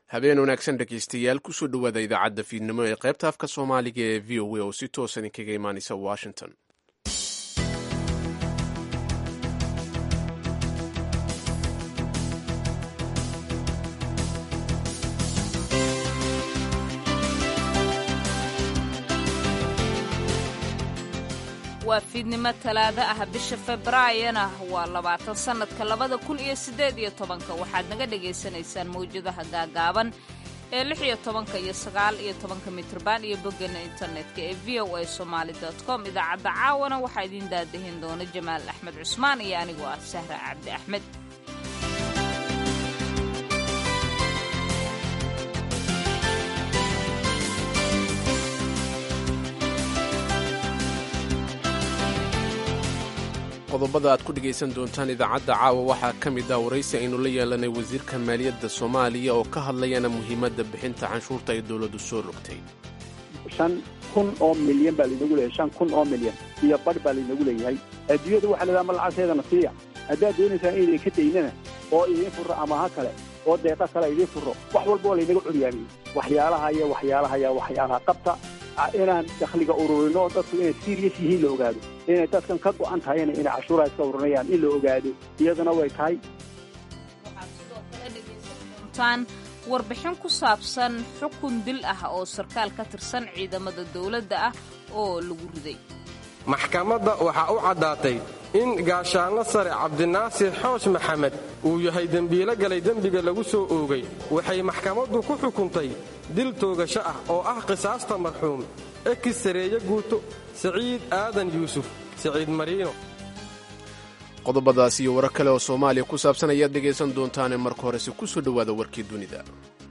habeen wanaagsan dhegaystayaal kusoo dhowaada idaacadda fiidnimo ee qaybta afka soomaaliga ee v o a oo si toosan idinkaga imaanaysa washington waa fiidnimo talaado ah bisha februaayona waa labaatan sannadka labada kun iyo siddeed iyo tobanka waxaad naga dhagaysanaysaan mawjadaha gaagaaban ee lix iyo tobanka iyo sagaal iyo tobanka mitrban iyo boggeena internetka ee v o a somaali dot com idaacadda caawana waxaa idiin daadahin doona jamaal axmed cusmaan iyo anigoo ah sahra cabdi axmed qodobada aad ku dhegaysan doontaan idaacadda caawa waxaa ka mid ah waraysi aynu la yeelanay wasiirka maaliyadda soomaaliya oo ka hadlayana muhiimadda bixinta canshuurta ay dowladdu soo rogtay shan kun oo milyan baa laynagu leeyahay shan kun oo milyan iyo badh baa laynagu leeyahay adduunyada waxaa la yidhaha ma lacagteedana siiya haddaad doonaysaan inay ka daynana oo idiin furro amaha kale oo deeqa kale idiin furro wax walba oo laynaga curyaamiyey waxyaalaha iyo waxyaalaha iyo waxyaalaha qabta inaan dakhliga ururino dadku inay serious yihiin la ogaado inay dadkan ka go'an tahayna inay cashuuraha iska ururinayaan in la ogaado iyaduna way tahay waxaad sidoo kale dhegaysan doontaan warbixin ku saabsan xukun dil ah oo sarkaal ka tirsan ciidamada dowladda ah oo lagu riday maxkamadda waxaa u caddaatay in gaashaanlo sare cabdinaasir xoosh maxamed uu yahay dembiilo galay dembiga lagu soo oogay waxay maxkamaddu ku xukuntay dil toogasho ah oo ah qisaasta marxuum ekis sareeye guuto siciid aadan yuusuf siciid mariino qodobadaas iyo warar kale oo soomaaliya ku saabsan ayaad dhegaysan doontaane marka horese ku soo dhowaada warkii dunida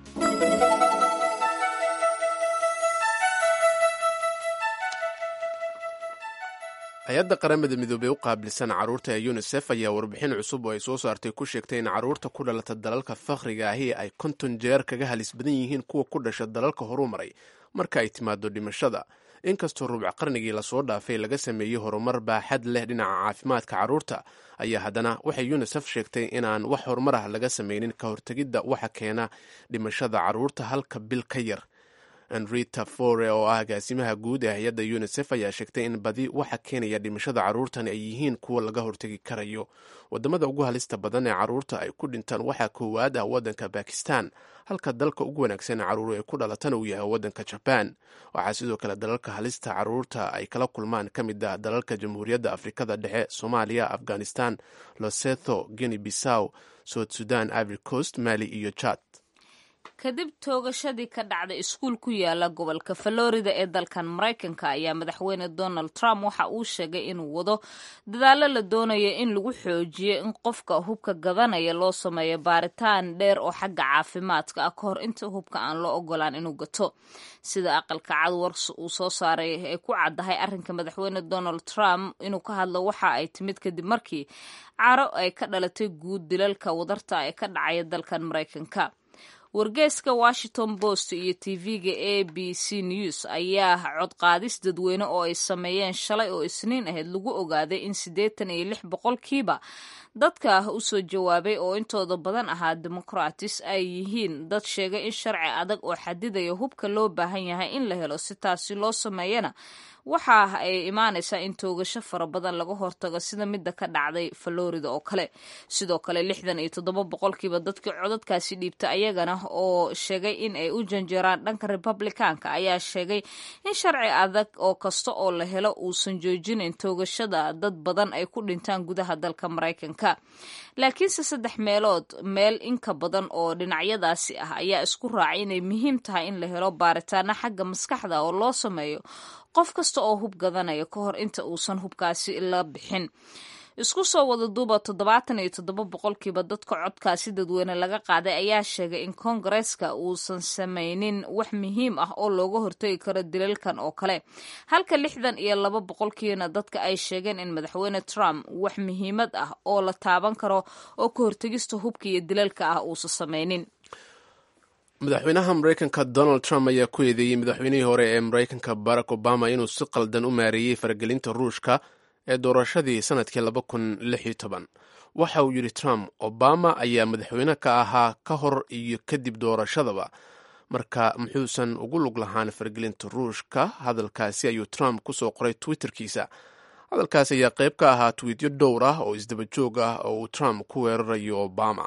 hay-adda qaramada midoobey u qaabilsan carruurta ee yunisef ayaa warbixin cusub oo ay soo saartay ku sheegtay in carruurta ku dhalata dalalka fakhriga ahi ay konton jeer kaga halis badan yihiin kuwa ku dhasha dalalka horumaray marka ay timaado dhimashada inkastoo rubc qarnigii lasoo dhaafay laga sameeyey horumar baaxad leh dhinaca caafimaadka carruurta ayaa haddana waxay yunisef sheegtay inaan wax horumar ah laga sameynin ka hortegidda waxa keena dhimashada carruurta halka bil ka yar enrita fore oo ah agaasimaha guud ee hay-adda yunisef ayaa sheegtay in badi waxa keenaya dhimashada carruurtani ay yihiin kuwa laga hortegi karayo wadamada ugu halista badan ee carruurta ay ku dhintaan waxaa koowaad ah waddanka bakistan halka dalka ugu wanaagsan ee carruur ay ku dhalatana uu yahay waddanka jabaan waxaa sidoo kale dalalka halista carruurta ay kala kulmaan ka mid ah dalalka jamhuuriyadda afrikada dhexe soomaaliya afghanistan losetho guinea bissaw south sudan ivory coast mali iyo jad kadib toogashadii ka dhacday iskuul ku yaala gobolka florida ee dalkan maraykanka ayaa madaxweyne donald trump waxa uu sheegay inuu wado dadaallo la doonayo in lagu xoojiyo in qofka hubka gadanaya loo sameeyo baaritaan dheer oo xagga caafimaadka ah ka hor inta hubka aan loo ogolaan inuu gato sida aqalka cad war uu soo saaray ay ku caddahay arrinka madaxweyne donald trump inuu ka hadlo waxa ay timid kadib markii caro ay ka dhalatay guud dilalka wadarta ee ka dhacaya dalkan maraykanka wargeeska washington post iyo tv-ga a b c news ayaa codqaadis dadweyne oo ay sameeyeen shalay oo isniin ahayd lagu ogaaday in siddeetan iyo lix boqolkiiba dadka usoo jawaabay oo intooda badan ahaa demoqratis ay yihiin dad sheegay in sharci adag oo xadidaya hubka loo baahan yahay in la helo si taasi loo sameeyana waxa ay imaanaysaa in toogasho fara badan laga hortago sida midda ka dhacday florida oo kale sidoo kale lixdan iyo toddoba boqolkiiba dadkii codadkaasi dhiibta ayagana oo sheegay in ay u janjeeraan dhanka republikaanka ayaa sheegay in sharci adag oo kasta oo la helo uusan joojinayn toogashada dad badan ay ku dhintaan gudaha dalka maraykanka laakiinse saddex meelood meel inka badan oo dhinacyadaasi ah ayaa isku raacay inay muhiim tahay in la helo baaritaano xagga maskaxda oo loo sameeyo qof kasta oo hub gadanaya ka hor inta uusan hubkaasi la bixin isku soo wada duuba toddobaatan iyo toddoba boqolkiiba dadka codkaasi dadweyne laga qaaday ayaa sheegay in koongareeska uusan sameynin wax muhiim ah oo looga hortegi karo dilalkan oo kale halka lixdan iyo laba boqolkiina dadka ay sheegeen in madaxweyne trump wax muhiimad ah oo la taaban karo oo ka hortegista hubka iyo dilalka ah uusan sameynin madaxweynaha maraykanka donald trump ayaa ku eedeeyey madaxweynihii hore ee maraykanka barack obama inuu si qaldan u maareeyey faragelinta ruushka ee doorashadii sanadkii laba kun lix iyo toban waxa uu yidhi trump obama ayaa madaxweyne ka ahaa ka hor iyo kadib doorashadaba marka muxuusan ugu lug lahaan fargelinta ruushka hadalkaasi ayuu trump kusoo qoray twitterkiisa hadalkaasi ayaa qayb ka ahaa twiityo dhowr ah oo isdaba joog ah oo uu trump ku weerarayo obama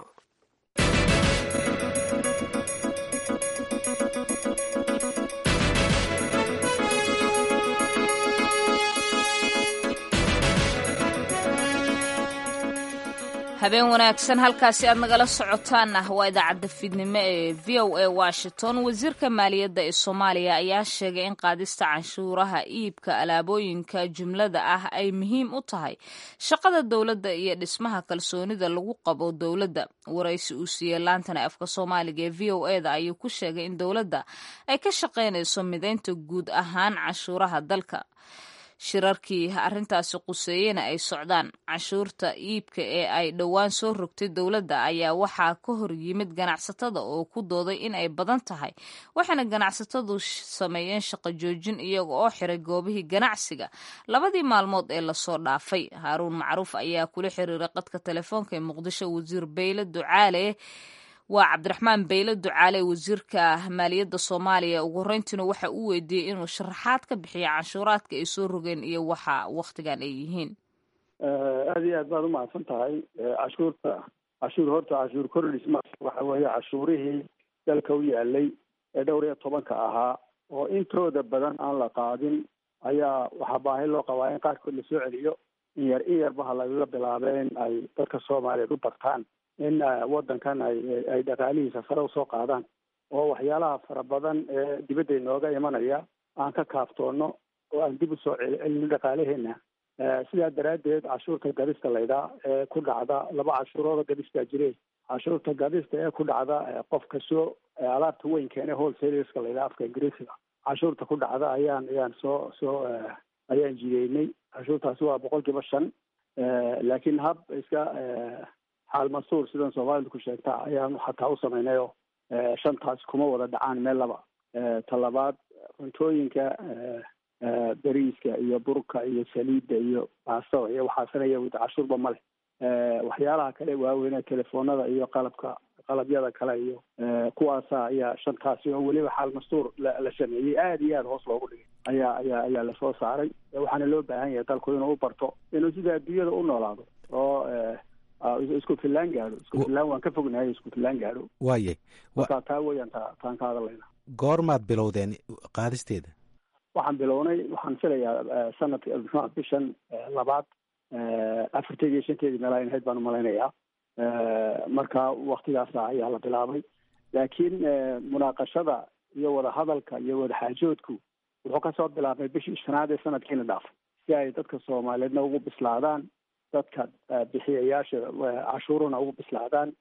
habeen wanaagsan halkaasi aad nagala socotaan ah waa idaacadda fiidnimo ee v o a washington wasiirka maaliyadda ee soomaaliya ayaa sheegay in qaadista canshuuraha iibka alaabooyinka jumlada ah ay muhiim u tahay shaqada dowladda iyo dhismaha kalsoonida lagu qabo dowladda waraysi uu siiyey laantana afka soomaaliga ee v o eda ayuu ku sheegay in dowladda ay ka shaqaynayso midaynta guud ahaan canshuuraha dalka shirarkii arrintaasi quseeyena ay socdaan canshuurta iibka ee ay dhowaan soo rogtay dowladda ayaa waxaa ka hor yimid ganacsatada oo ku dooday in ay badan tahay waxaana ganacsatadu sameeyeen shaqo joojin iyaga oo xiray goobihii ganacsiga labadii maalmood ee lasoo dhaafay haaruun macruuf ayaa kula xiriiray qadka telefoonka ee muqdisho wasiir beyle ducaale waa cabdiraxmaan beyle ducaale wasiirka maaliyadda soomaaliya ugu horeyntiina waxa uu weydiiyey inuu sharaxaad ka bixiyo canshuuraadka ay soo rogeen iyo waxa waktigan ay yihiin aada iyo aad baad umahadsan tahay cashuurta cashuur horta cashuur kordhis ma waxa weeye cashuurihii dalka u yaalay ee dhowr iyo tobanka ahaa oo intooda badan aan la qaadin ayaa waxaa baahi loo qabaa in qaarkood lasoo celiyo in yar in yarbaha lagaga bilaabay in ay dadka soomaaliyeed u bartaan in waddankan ay ay dhaqaalihiisa sare usoo qaadaan oo waxyaalaha fara badan ee dibadda inooga imanaya aan ka kaaftoono oo aan dib usoo celcelino dhaqaalaheena sidaa daraaddeed cashuurta gadista laydhaa ee ku dhacda laba cashuurooda gadistaa jire cashuurta gadista ee ku dhacda qofka soo alaabta weyn keene wholesaleska laydhaa afka ingiriisiga cashuurta ku dhacda ayaan ayaan soo soo ayaan jideynay cashuurtaasi waa boqol kiiba shan laakiin hab iska xaal masuur sidan soomaalidu ku sheegta ayaan xataa u samaynayoo shantaas kuma wada dhacaan meel laba talabaad cuntooyinka beriiska iyo burka iyo saliidda iyo baastada iyo waxaasanaya cashuurba ma leh waxyaalaha kale waaweyne telefoonada iyo qalabka qalabyada kale iyo kuwaasa ayaa shantaasi oo weliba xaal mastuur la sameeyey aada iyo aada hoos loogu dhigay ayaa ayaa ayaa lasoo saaray waxaana loo baahan yahay dalku inuu u barto inuu sida adduunyada u noolaado oo isku fillaan gaadho isku fillaan waan ka fognahay isku fillaan gaadho waaye marka taa weeyaan ta taan ka hadlayna goormaad bilowdeen qaadisteeda waxaan bilownay waxaan filayaa sanadka muxua bishan labaad afarteedi iyo shanteedii meelaa in ahayd baan umalaynayaa marka waktigaasa ayaa la bilaabay laakiin munaaqashada iyo wadahadalka iyo wadaxaajoodku wuxuu kasoo bilaabmay bishii shanaad ee sanadkiina dhaafay si ay dadka soomaaliyeedna ugu bislaadaan dadka bixiyayaasha cashuuruna ugu bislaadaan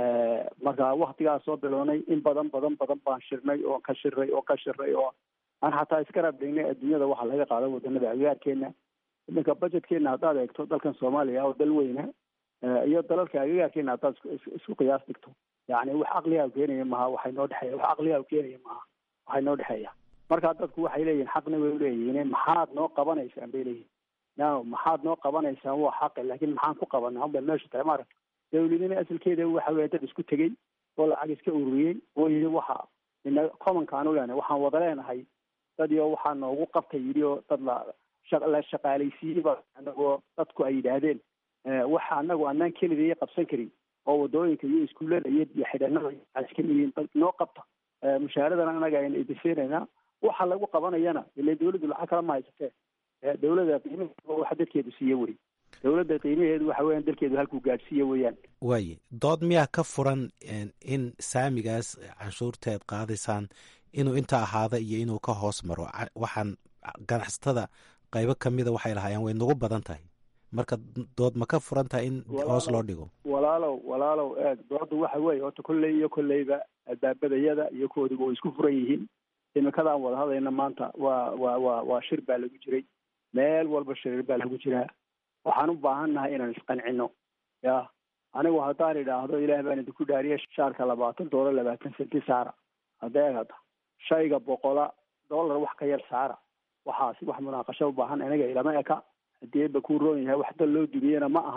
marka waktigaas soo bilownay in badan badan badan baan shirnay oo ka shirnay oo ka shirnay oo aan xataa iska raabdhignay adduunyada waxa laga qaado wadanada agagaarkeena iminka budgetkeena haddaad eegto dalkan soomaaliya oo dal weyna iyo dalalka agagaarkeena haddaad isku qiyaas dhigto yani wax caqligaa keenaya maha waxay noo dhexeeya wax caqligaa keenaya maha waxay noo dhexeeya marka dadku waxay leeyihin xaqna way uleeyihiin maxaad noo qabanaysaan bay leeyihin no maxaad noo qabanaysaan waa xaqi laakiin maxaan ku qabanaa unba meesha tahay maaragta dawladnima asalkeeda waxa weya dad isku tegey oo lacag iska ururiyey oo yidhi waxa ina commonka aan u leenahay waxaan wada leenahay dad iyo waxaa noogu qabtay yidhi oo dad la la shaqaalaysiiyey ba anagoo dadku ay yidhaahdeen waxa anagu anaan keligaya qabsan karin oo wadooyinka iyo iskuullada iyo iyo xidhanada iska midiin noo qabta mushaaradana anaga ayna idinsiinaynaa waxa lagu qabanayana ile dawladdu lacag kala ma haysatee dawladda qiimaheeda waxa dadkeedu siiye wey dawladda qiimaheedu waxa weeyaan dalkeedu halkuu gaadhsiiye weeyaan waaye dood miyaa ka furan in saamigaas canshuurteed qaadaysaan inuu inta ahaada iyo inuu ka hoos maro waxaan ganacsatada qaybo kamida waxay lahaayeen way nagu badan tahay marka dood ma ka furan tahay in hoos loo dhigo walaalow walaalow eeg doodu waxa weeye horta kolley iyo kolleyba albaabadayada iyo koodiba way isku furan yihiin imikadaan wada hadayna maanta waa waa waa waa shir baa lagu jiray meel walba shirir baa lagu jiraa waxaan u baahan nahay inaan isqancino ya anigu haddaan idhaahdo ilaah baan idinku dhaariya shaarka labaatan doolar labaatan senti saara hadda eeg hadda shayga boqola dollar wax ka yar saara waxaasi wax munaaqasho u baahan aniga ilama eka haddii ba kuu roon yahay wax dal loo dumiyena ma aha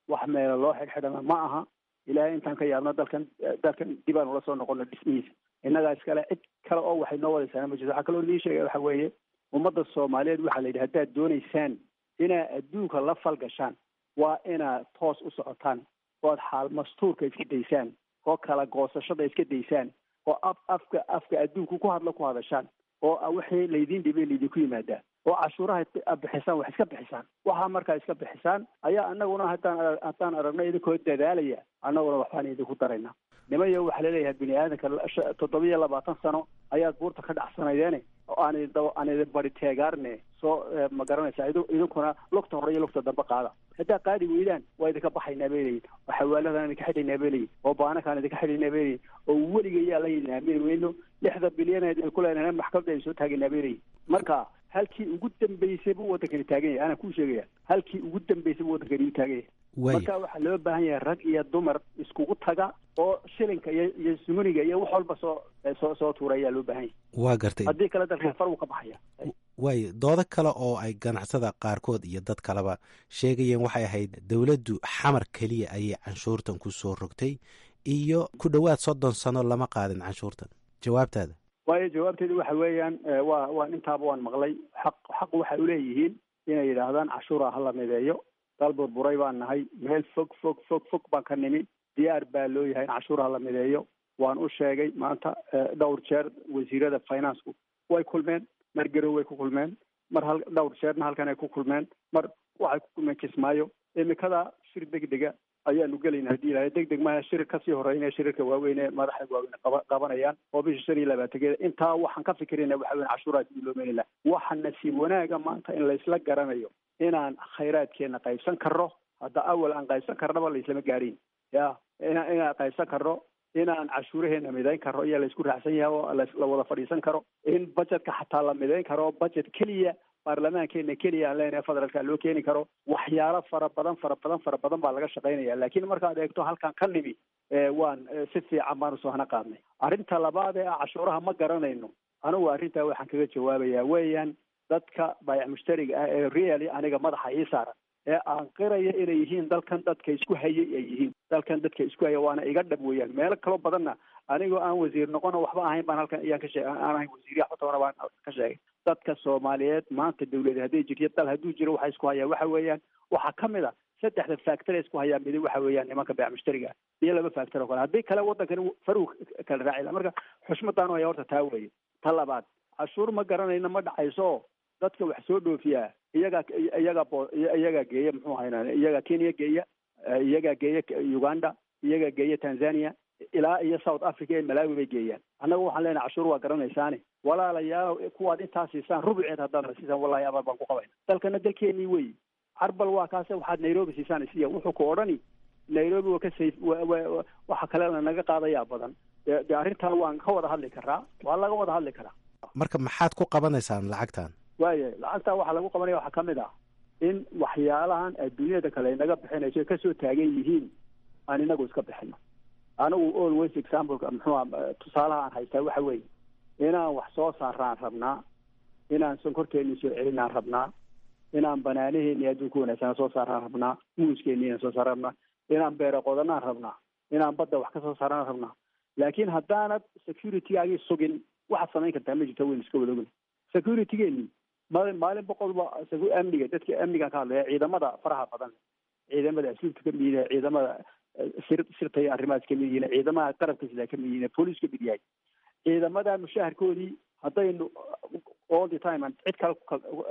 wax meela loo xidhxidhana ma aha ilaahay intaan ka yaabno dalkan dalkan dibaan ula soo noqono dhismihiisa innagaa iskale cid kale oo waxay noo wadaysaana ma jirto waxaa kaloo nii sheegaya waxa weeye ummadda soomaaliyeed waxaa la yidhi haddaad doonaysaan inaad adduunka la falgashaan waa inaad toos u socotaan ood xaal mastuurka iska daysaan oo kala goosashada iska daysaan oo af afka afka adduunku ku hadla ku hadashaan oo wixii laydiin dhibay laydinku yimaadaa oo cashuuraha bixisaan wax iska bixisaan waxaa markaa iska bixisaan ayaa anaguna haddaan haddaan aragno idinkoo dadaalaya annaguna waxbaan idinku daraynaa nimayo waxaa laleeyahay bini aadanka toddobiyo labaatan sano ayaad buurta ka dhacsanaydeen oo aan idin aan idin bari teegaarne soo ma garanaysaa idinkuna lugta hore iyo lugta dambe qaada haddaad qaadi weydaan waa idinka baxaynaa bay leeyihin oo xawaaladaan idinka xidhaynaa bay leeyihin oo baanakaan idinka xidhaynaa bay leeyihin oo weligayaa la yidin aamini weyno lixda bilyan idin ku leenahay maxkamadda idin soo taagaynaa bay leeyihin marka halkii ugu dambeysay buu waddankani taagan yahay anaa kuu sheegaya halkii ugu dambeysay buu waddankani u taagan yahay marka waxaa loo baahan yahay rag iyo dumar iskugu taga oo shilinka iyo iyo sumuniga iyo wax walba soo soo soo tuura ayaa loo baahan yahay waa gartay haddii kale dalka far wuu ka baxaya waayo doodo kale oo ay ganacsada qaarkood iyo dad kaleba sheegayeen waxay ahayd dowladdu xamar keliya ayay canshuurtan ku soo rogtay iyo ku dhowaad soddon sano lama qaadin canshuurtan jawaabtaada waayo jawaabteedu waxa weeyaan waa waa intaaba waan maqlay xaq xaq waxay uleeyihiin inay yidhaahdaan cashuura hala mideeyo dal burburay baan nahay meel fog fog fog fog baan ka nimi diyaar baa loo yahay in cashuura hala mideeyo waan u sheegay maanta dhowr jeer wasiirada financeku way kulmeen mar garow way ku kulmeen mar hal dhowr jeerna halkan ay ku kulmeen mar waxay ku kulmeen kismaayo imikada shir degdega ayaanu gelayna haddii ilahay deg deg maaha shir kasii horeynaya shirarka waaweyn ee madaxda waaweyn qaba qabanayaan oo bisha shan iyo labaatankeeda intaa waxaan ka fikirayna waxa weyn cashuuraha sidii loo meeli laha waxa nasiib wanaaga maanta in laysla garanayo inaan khayraadkeena qaybsan karno hadda awal aan qaybsan karnaba laislama gaadhin ya ina inaan qaybsan karno inaan cashuuraheena midayn karno ayaa laysku raacsan yahay oo la wada fadhiisan karo in budgetka xataa la midayn karo budget keliya baarlamaankeena keliya aan leenahay federaalka loo keeni karo waxyaalo fara badan fara badan fara badan baa laga shaqaynaya laakiin markaad eegto halkan ka nimi waan si fiican baan usoo hana qaadnay arrinta labaad ee ah cashuuraha ma garanayno anigu arrintaa waxaan kaga jawaabayaa weeyaan dadka baayac mushtariga ah ee really aniga madaxa ii saaran ee aan qiraya inay yihiin dalkan dadka isku hayay ay yihiin dalkan dadka isku haya waana iga dhab weeyaan meelo kaloo badanna anigoo aan wasiir noqono waxba ahayn baan halkan ayaan ka sheeg aan ahayn wasiirya xotona baan ka sheegay dadka soomaaliyeed maanta dawlada hadday jirto dal hadduu jiro waxa isku hayaa waxa weeyaan waxaa ka mid a saddexda factor ee isku hayaa midi waxa weeyaan nimanka baayac mushtariga iyo laba factor oo kale haddii kale waddankani faruu kala raaci laha marka xushmadaan haya horta taa weeye ta labaad cashuur ma garanayna ma dhacayso dadka wax soo dhoofiyaa iyagaa iyagaa bo iyagaa geeya muxuu ahaynaa iyagaa kenya geeya iyagaa geeya uganda iyagaa geeya tanzania ilaa iyo south africa ee malawi bay geeyaan annaga waxaan leenahay cashuur waa garanaysaane walaalayaal kuwaad intaa siisaan rubuceed haddaad siisaan wallahi abaal baan ku qabayna dalkana dalkeenii wey carbal waa kaase waxaad nairobi siisaan isiya wuxuu ku odhani nairobi waa ka sayf waxa kalena naga qaadayaa badan de de arrintaa waan ka wada hadli karaa waa laga wada hadli karaa marka maxaad ku qabanaysaan lacagtan waaya lacagtaa waxaa lagu qabanaya waxaa ka mid ah in waxyaalahan adduunyada kale naga bixinayso kasoo taagan yihiin aan inagu iska bixino anigu always exampleka muxuua tusaalaha aan haystaa waxa weeye inaan wax soo saaraan rabnaa inaan sonkorkeeni soo celinaan rabnaa inaan banaanaheeni adduunka wanaagsanaa soo saaraan rabnaa muuskeeni inaan soo saaraan rabnaa inaan beero qodanaan rabnaa inaan badda wax ka soo saaraan rabnaa laakiin haddaanad securitygaagii sugin waxaad samayn kartaa ma jirto weyn iska wadogna securitygeeni maalin maalin boqolba amniga dadka amnigaan ka hadlaya ciidamada faraha badan ciidamada asluubta ka mid yihiin ciidamada sir sirta iyo arrimahaas ka mid yihiin ciidamaha qarabka sidaa ka mid yihiin police ka mid yahay ciidamada mushaharkoodii haddaynu all the time aan cid kale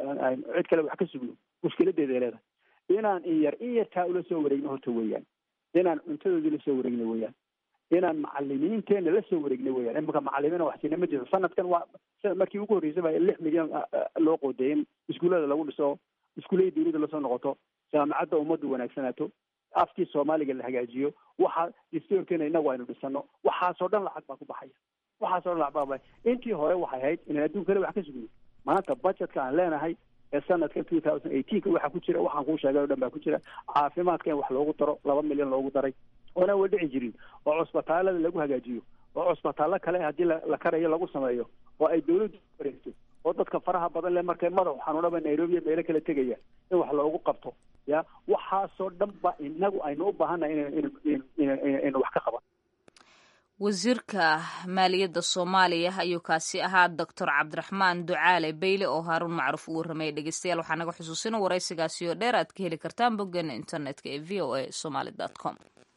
cid kale wax ka sugno mushkiladeeday leedahay inaan in yar in yartaa ula soo wareegno horta weeyaan inaan cuntadoodii la soo wareegno weeyaan inaan macalimiinteena la soo wareegna weeyaan imika macalimiina wax siina ma jirto sanadkan waa markii ugu horreysay baa lix milyan loo qoodayay in iskuullada lagu dhiso iskuullada dawladda lasoo noqoto jaamacadda ummaddu wanaagsanaato afkii soomaaliga la hagaajiyo waxa distoorkeena inagu aynu dhisano waxaasoo dhan lacag baa ku baxaya waxaasoo dhan lacag baa baxaya intii hore waxay ahayd inaan adduun kale wax ka sugno maanta budgetka aan leenahay ee sanadka two thousand eighteenka waxaa ku jira waxaan kuu sheegay o dhan baa ku jira caafimaadka in wax loogu daro laba milyan loogu daray oonaan wa dhici jirin oo cusbitaalada lagu hagaajiyo oo cusbitaallo kale haddii la karayo lagu sameeyo oo ay dawladdu wareegto oo dadka faraha badan leh markay madaxu xanuunaba nairobi iyo meelo kala tegaya in wax loogu qabto ya waxaasoo dhan ba inagu aynu u baahannahay inaynu wax ka qaban wasiirka maaliyadda soomaaliya ayuu kaasi ahaa doctor cabdiraxmaan ducaale beyle oo haaruun macruuf u warramaya dhegeystayaal waxaa naga xusuusina waraysigaasi oo dheer aad ka heli kartaan boggeena internetka ee v o a somaly com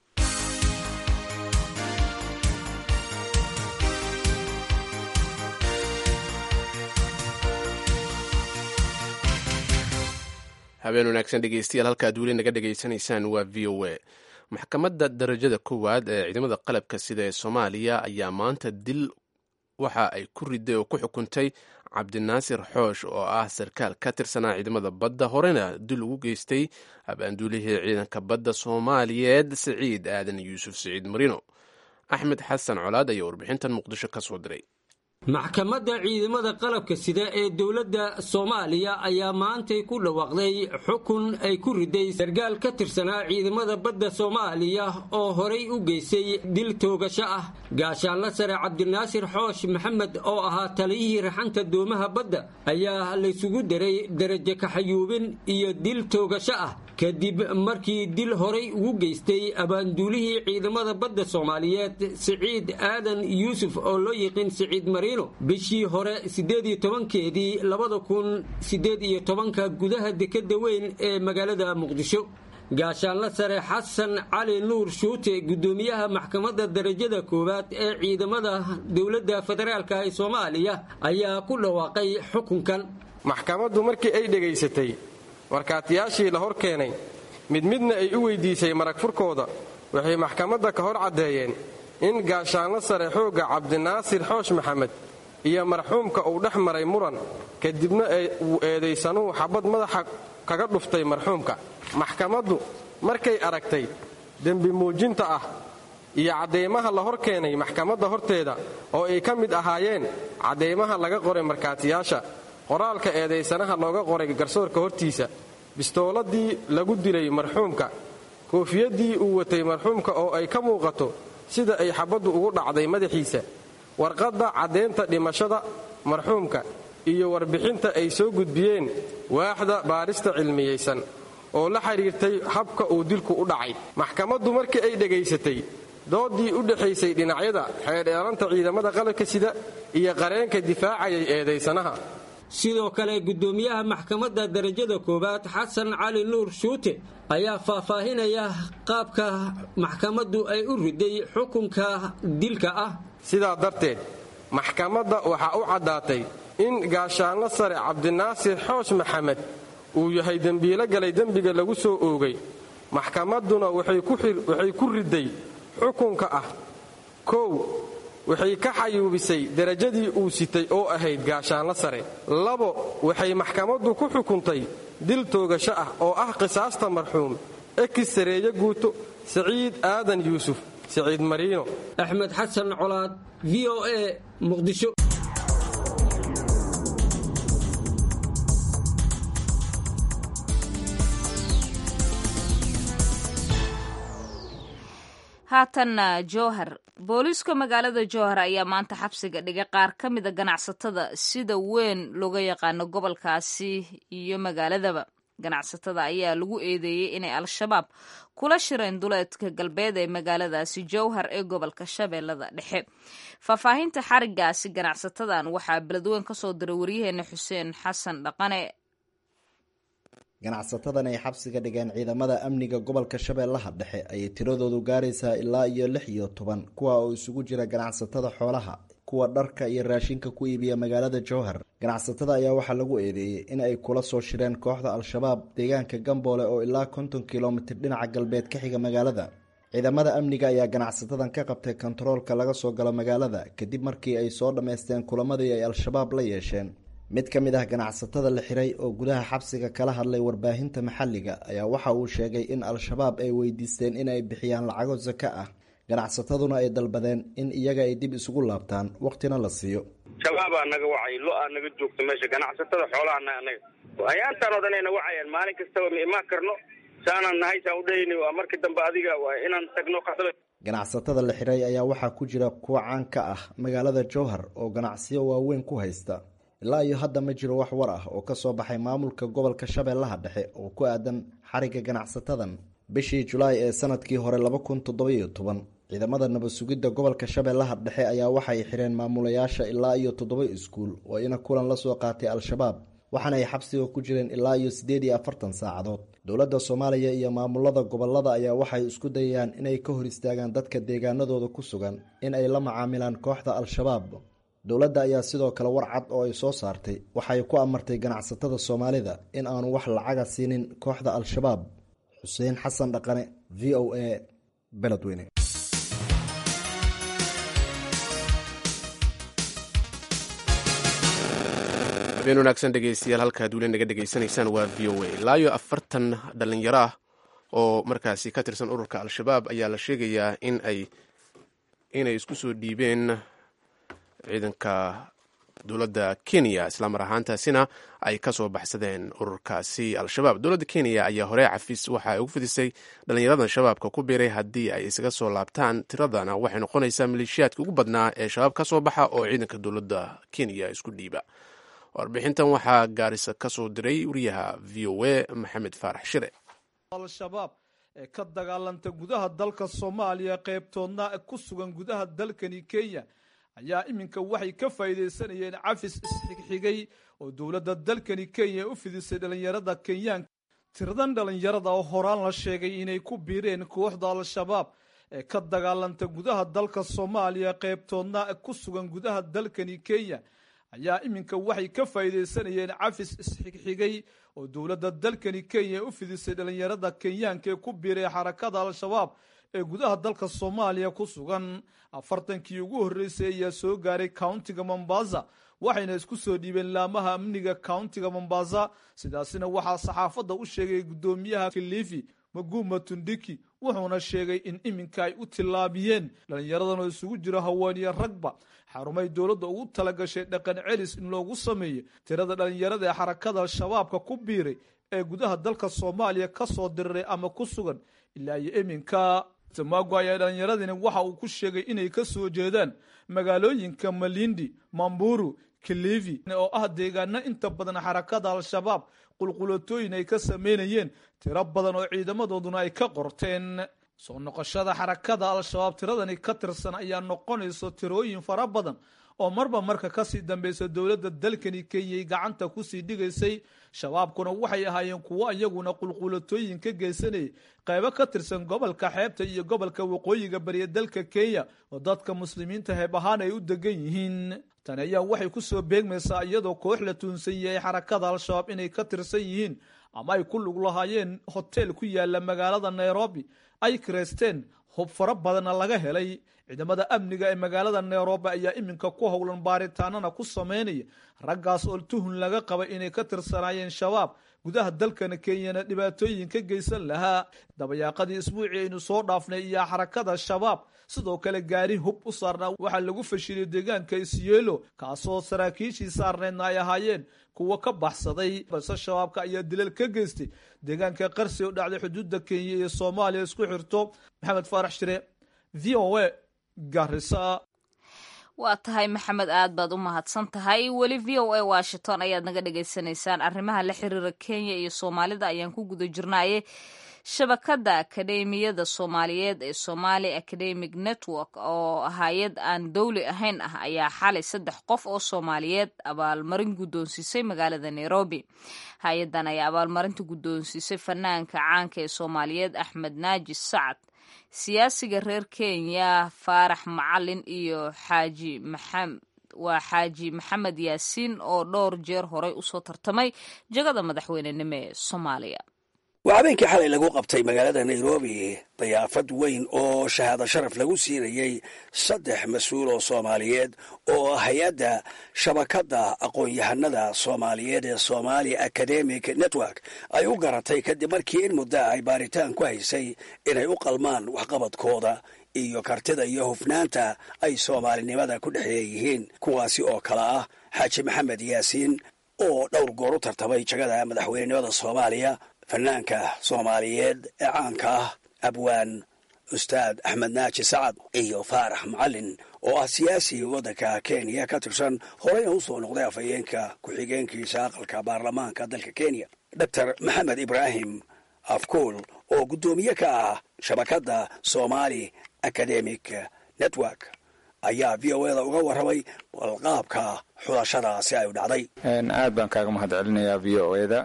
habeen wanaagsan dhegeystayaal halkaad weli naga dhegaysanaysaan waa v o a maxkamadda darajada koowaad ee ciidamada qalabka sida ee soomaaliya ayaa maanta dil waxa ay ku riday oo ku xukuntay cabdinaasir xoosh oo ah sarkaal ka tirsanaa ciidamada badda horena dil ugu geystay abaanduulihii ciidanka badda soomaaliyeed siciid aadan yuusuf siciid marino axmed xasan colaad ayaa warbixintan muqdisho ka soo diray maxkamadda ciidamada qalabka sida ee dowladda soomaaliya ayaa maantay ku dhawaaqday xukun ay ku riday sarkaal ka tirsanaa ciidamada badda soomaaliya oo horay u geystay dil toogasho ah gaashaanla sare cabdinaasir xoosh maxamed oo ahaa taliyihii raxanta doomaha badda ayaa laysugu daray darajo kaxayuubin iyo dil toogasho ah kadib markii dil horay ugu geystay abaanduulihii ciidamada badda soomaaliyeed siciid aadan yuusuf oo loo yiqiin siciid mariino bishii hore siddeed iyo tobankeedii labada kun siddeed iyo tobanka gudaha dekadda weyn ee magaalada muqdisho gaashaanla sare xasan cali nuur shuute guddoomiyaha maxkamadda darajada koowaad ee ciidamada dowladda federaalka ee soomaaliya ayaa ku dhawaaqay xukunkan maxkamaddu markii ay dhegaysatay markaatiyaashii la hor keenay mid midna ay u weydiisay marag furkooda waxay maxkamadda ka hor caddeeyeen in gaashaanlo sare xoogga cabdinaasir xoosh maxamed iyo marxuumka uu dhex maray muran kadibna uu eedaysanuhu xabad madaxa kaga dhuftay marxuumka maxkamaddu markay aragtay dembi muujinta ah iyo caddaymaha la hor keenay maxkamadda horteeda oo ay ka mid ahaayeen caddaymaha laga qoray markaatiyaasha qoraalka eedaysanaha looga qoray garsoorka hortiisa bistooladii lagu dilay marxuumka koofiyaddii uu watay marxuumka oo ay ka muuqato sida ay xabaddu ugu dhacday madaxiisa warqadda caddaynta dhimashada marxuumka iyo warbixinta ay soo gudbiyeen waaxda baarista cilmiyaysan oo la xidhiirtay habka uu dilku u dhacay maxkamaddu markii ay dhegaysatay doodii u dhexaysay dhinacyada xeedheelanta ciidamada qalabka sida iyo qareenka difaacayay eedaysanaha sidoo kale guddoomiyaha maxkamadda darajada koowaad xasan cali nuur shuute ayaa faahfaahinaya qaabka maxkamaddu ay u riday xukunka dilka ah sidaa darteed maxkamadda waxaa u caddaatay in gaashaanlo sare cabdinaasir xoosh maxamed uu yahay dembiilo galay dembiga lagu soo oogay maxkamadduna waxay ku riday xukunka ah kow waxay ka xayuubisay derajadii uu sitay oo ahayd gaashaanlo sare labo waxay maxkamaddu ku xukuntay dil toogasho ah oo ah qisaasta marxuum ekis sareeye guuto siciid aadan yuusuf siciid mariino axmed xasan colaad v o a muqdisho haatanna jowhar booliiska magaalada jowhar ayaa maanta xabsiga dhigay qaar ka mida ganacsatada sida weyn looga yaqaano gobolkaasi iyo magaaladaba ganacsatada ayaa lagu eedeeyey inay al-shabaab kula shireen duleedka galbeed ee magaaladaasi jowhar ee gobolka shabeellada dhexe faahfaahinta xarigaasi ganacsatadan waxaa beledweyn ka soo diray waryaheena xuseen xasan dhaqane ganacsatadan ay xabsiga dhigeen ciidamada amniga gobolka shabeellaha dhexe ayay tiradoodu gaaraysaa ilaa iyo lix iyo toban kuwa oo isugu jira ganacsatada xoolaha kuwa dharka iyo raashinka ku iibiya magaalada jowhar ganacsatada ayaa waxaa lagu eedeeyey in ay kula soo shireen kooxda al-shabaab deegaanka gamboole oo ilaa konton kilomitir dhinaca galbeed ka xiga magaalada ciidamada amniga ayaa ganacsatadan ka qabtay kontaroolka laga soo galo magaalada kadib markii ay soo dhammaysteen kulamadii ay al-shabaab la yeesheen mid ka mid ah ganacsatada la xiray oo gudaha xabsiga kala hadlay warbaahinta maxalliga ayaa waxa uu sheegay in al-shabaab ay weydiisteen in ay bixiyaan lacago sako ah ganacsataduna ay dalbadeen in iyaga ay dib isugu laabtaan waqtina la siiyo shabaabaa naga wacay lo-aa naga joogta meesha ganacsatada xoolaha anaga hayaantaan oo dhan ayna wacayaan maalin kastaba ma imaan karno saanaan nahay saan u dhayni waa markii dambe adiga waa inaan tagno qasba ganacsatada la xiray ayaa waxaa ku jira kuwa caan ka ah magaalada jowhar oo ganacsiyo waaweyn ku haysta ilaa iyo hadda ma jiro wax war ah oo ka soo baxay maamulka gobolka shabeellaha dhexe oo ku aadan xariga ganacsatadan bishii julaay ee sanadkii hore laba kun toddobiyo toban ciidamada nabad sugidda gobolka shabeellaha dhexe ayaa waxay xireen maamulayaasha ilaa iyo toddoba iskuul oo ina kulan la soo qaatay al-shabaab waxaana ay xabsiga ku jireen ilaa iyo siddeed iyo afartan saacadood dowladda soomaaliya iyo maamulada gobolada ayaa waxay isku dayayaan inay ka hor istaagaan dadka deegaanadooda ku sugan in ay la macaamilaan kooxda al-shabaab dowladda ayaa sidoo kale war cad oo ay soo saartay waxay ku amartay ganacsatada soomaalida in aanu wax lacaga siinin kooxda al-shabaab xuseen xasan dhaqane v o a beledweyne habeen wanaagsan dhegeystayaal halkaad weli naga dhegeysanaysaan waa v o a ilaa iyo afartan dhalinyaro ah oo markaasi ka tirsan ururka al-shabaab ayaa la sheegayaa in ay inay isku soo dhiibeen ciidanka dowladda kenya islamar ahaantaasina ay ka soo baxsadeen ururkaasi al-shabaab dowladda kenya ayaa hore cafis waxa ay ugu fidisay dhallinyaradan shabaabka ku biiray haddii ay isaga soo laabtaan tiradana waxay noqonaysaa maleeshiyaadka ugu badnaa ee shabaab ka soo baxa oo ciidanka dowladda kenya isku dhiiba warbixintan waxaa gaarisa ka soo diray wariyaha v o a maxamed faarax shire al-shabaab ee ka dagaalanta gudaha dalka soomaaliya qaybtoodna ku sugan gudaha dalkani kenya ayaa iminka waxay ka faa'iidaysanayeen cafis isxigxigay oo dowladda dalkani kenya u fidisay dhallinyarada kenyaanka tiradan dhallinyarada oo horaan la sheegay inay ku biireen kooxda al-shabaab ee ka dagaalanta gudaha dalka soomaaliya qaybtoodna ku sugan gudaha dalkani kenya ayaa iminka waxay ka faa'iidaysanayeen cafis isxigxigay oo dowladda dalkani kenya u fidisay dhallinyarada kenyaanka ee ku biiray xarakada al-shabaab ee gudaha dalka soomaaliya ku sugan afartankii ugu horreysay ayaa soo gaaray countiga mombasa waxayna isku soo dhiibeen laamaha amniga countiga mombasa sidaasina waxaa saxaafadda u sheegay guddoomiyaha kilifi maguma tundiki wuxuuna sheegay in iminka ay u tillaabiyeen dhallinyaradan oo isugu jiro haweeniyo ragba xarumay dowladda ugu talagashay dhaqan celis in loogu sameeyo tirada dhallinyarada ee xarakada al-shabaabka ku biiray ee gudaha dalka soomaaliya ka soo diriray ama ku sugan ilaa iyo iminka tamago ayaa dhallinyaradani waxa uu ku sheegay inay ka soo jeedaan magaalooyinka malindi mamburu kilivi oo ah deegaano inta badan xarakada al-shabaab qulqulatooyin ay ka sameynayeen tiro badan oo ciidamadooduna ay ka qorteen soo noqoshada xarakada al-shabaab tiradani ka tirsan ayaa noqonayso tirooyin fara badan oo marba marka kasii dambeysa dowladda dalkani kenyay gacanta kusii dhigaysay shabaabkuna waxay ahaayeen kuwo iyaguna qulqulatooyin ka geysanayay qaybo ka tirsan gobolka xeebta iyo gobolka waqooyiga bariya dalka kenya oo dadka muslimiinta heeb ahaan ay u degan yihiin tani ayaa waxay kusoo beegmaysaa iyadoo koox la tuunsan yahay xarakada al-shabaab inay ka tirsan yihiin ama ay ku lug lahaayeen hoteel ku yaala magaalada nairobi ay kireysteen hub fara badanna laga helay ciidamada amniga ee magaalada nairobi ayaa iminka ku howlan baaritaanana ku sameynaya raggaas oo tuhun laga qaba inay ka tirsanaayeen shabaab gudaha dalkana kenyana dhibaatooyin ka geysan lahaa dabayaaqadii isbuucii aynu soo dhaafnay iyo xarakada shabaab sidoo kale gaari hub u saarnaa waxaa lagu fashiliyay deegaanka isyeelo kaasoo saraakiishii saarneedna ay ahaayeen kuwa ka baxsaday balse shabaabka ayaa dilal ka geystay deegaanka qarsi oo dhacday xuduudda kenya iyo soomaaliya isku xirto maxamed faarax shire v o a garisa waa tahay maxamed aad baad u mahadsan tahay weli v o a washington ayaad naga dhagaysanaysaan arrimaha la xiriira kenya iyo soomaalida ayaan ku guda jirnaaye shabakadda akadeemiyada soomaaliyeed ee somali academic network oo hay-ad aan dowli ahayn ah ayaa xalay saddex qof oo soomaaliyeed abaalmarin guddoonsiisay magaalada nairobi hay-addan ayaa abaalmarinta guddoonsiisay fanaanka caanka ee soomaaliyeed axmed naaji sacad siyaasiga reer kenya faarax macalin iyo xaaji maxamed waa xaaji maxamed yaasiin oo dhowr jeer horey usoo tartamay jagada madaxweynenimo ee soomaaliya waa habeenkii xalay lagu qabtay magaalada nairobi dayaafad weyn oo shahaado sharaf lagu siinayey saddex mas-uul oo soomaaliyeed oo hay-adda shabakadda aqoon-yahanada soomaaliyeed ee somali academic network ay u garatay kadib markii in muddo ay baaritaan ku haysay inay u qalmaan waxqabadkooda iyo kartida iyo hufnaanta ay soomaalinimada ku dhexeeyihiin kuwaasi oo kale ah xaaji maxamed yaasiin oo dhowr goor u tartamay jagada madaxweynenimada soomaaliya fanaanka soomaaliyeed ee caanka ah abwaan ustaad axmed naaji sacad iyo faarax macalin oo ah siyaasi waddanka kenya ka tirsan horeyna u soo noqday afhayeenka ku-xigeenkiisa aqalka baarlamaanka dalka kenya doctor maxamed ibraahim afkuul oo guddoomiye ka ah shabakadda somali academic network ayaa v o eda uga warramay balqaabka xulashadaasi ay u dhacday aad baan kaaga mahad celinayaa v o eda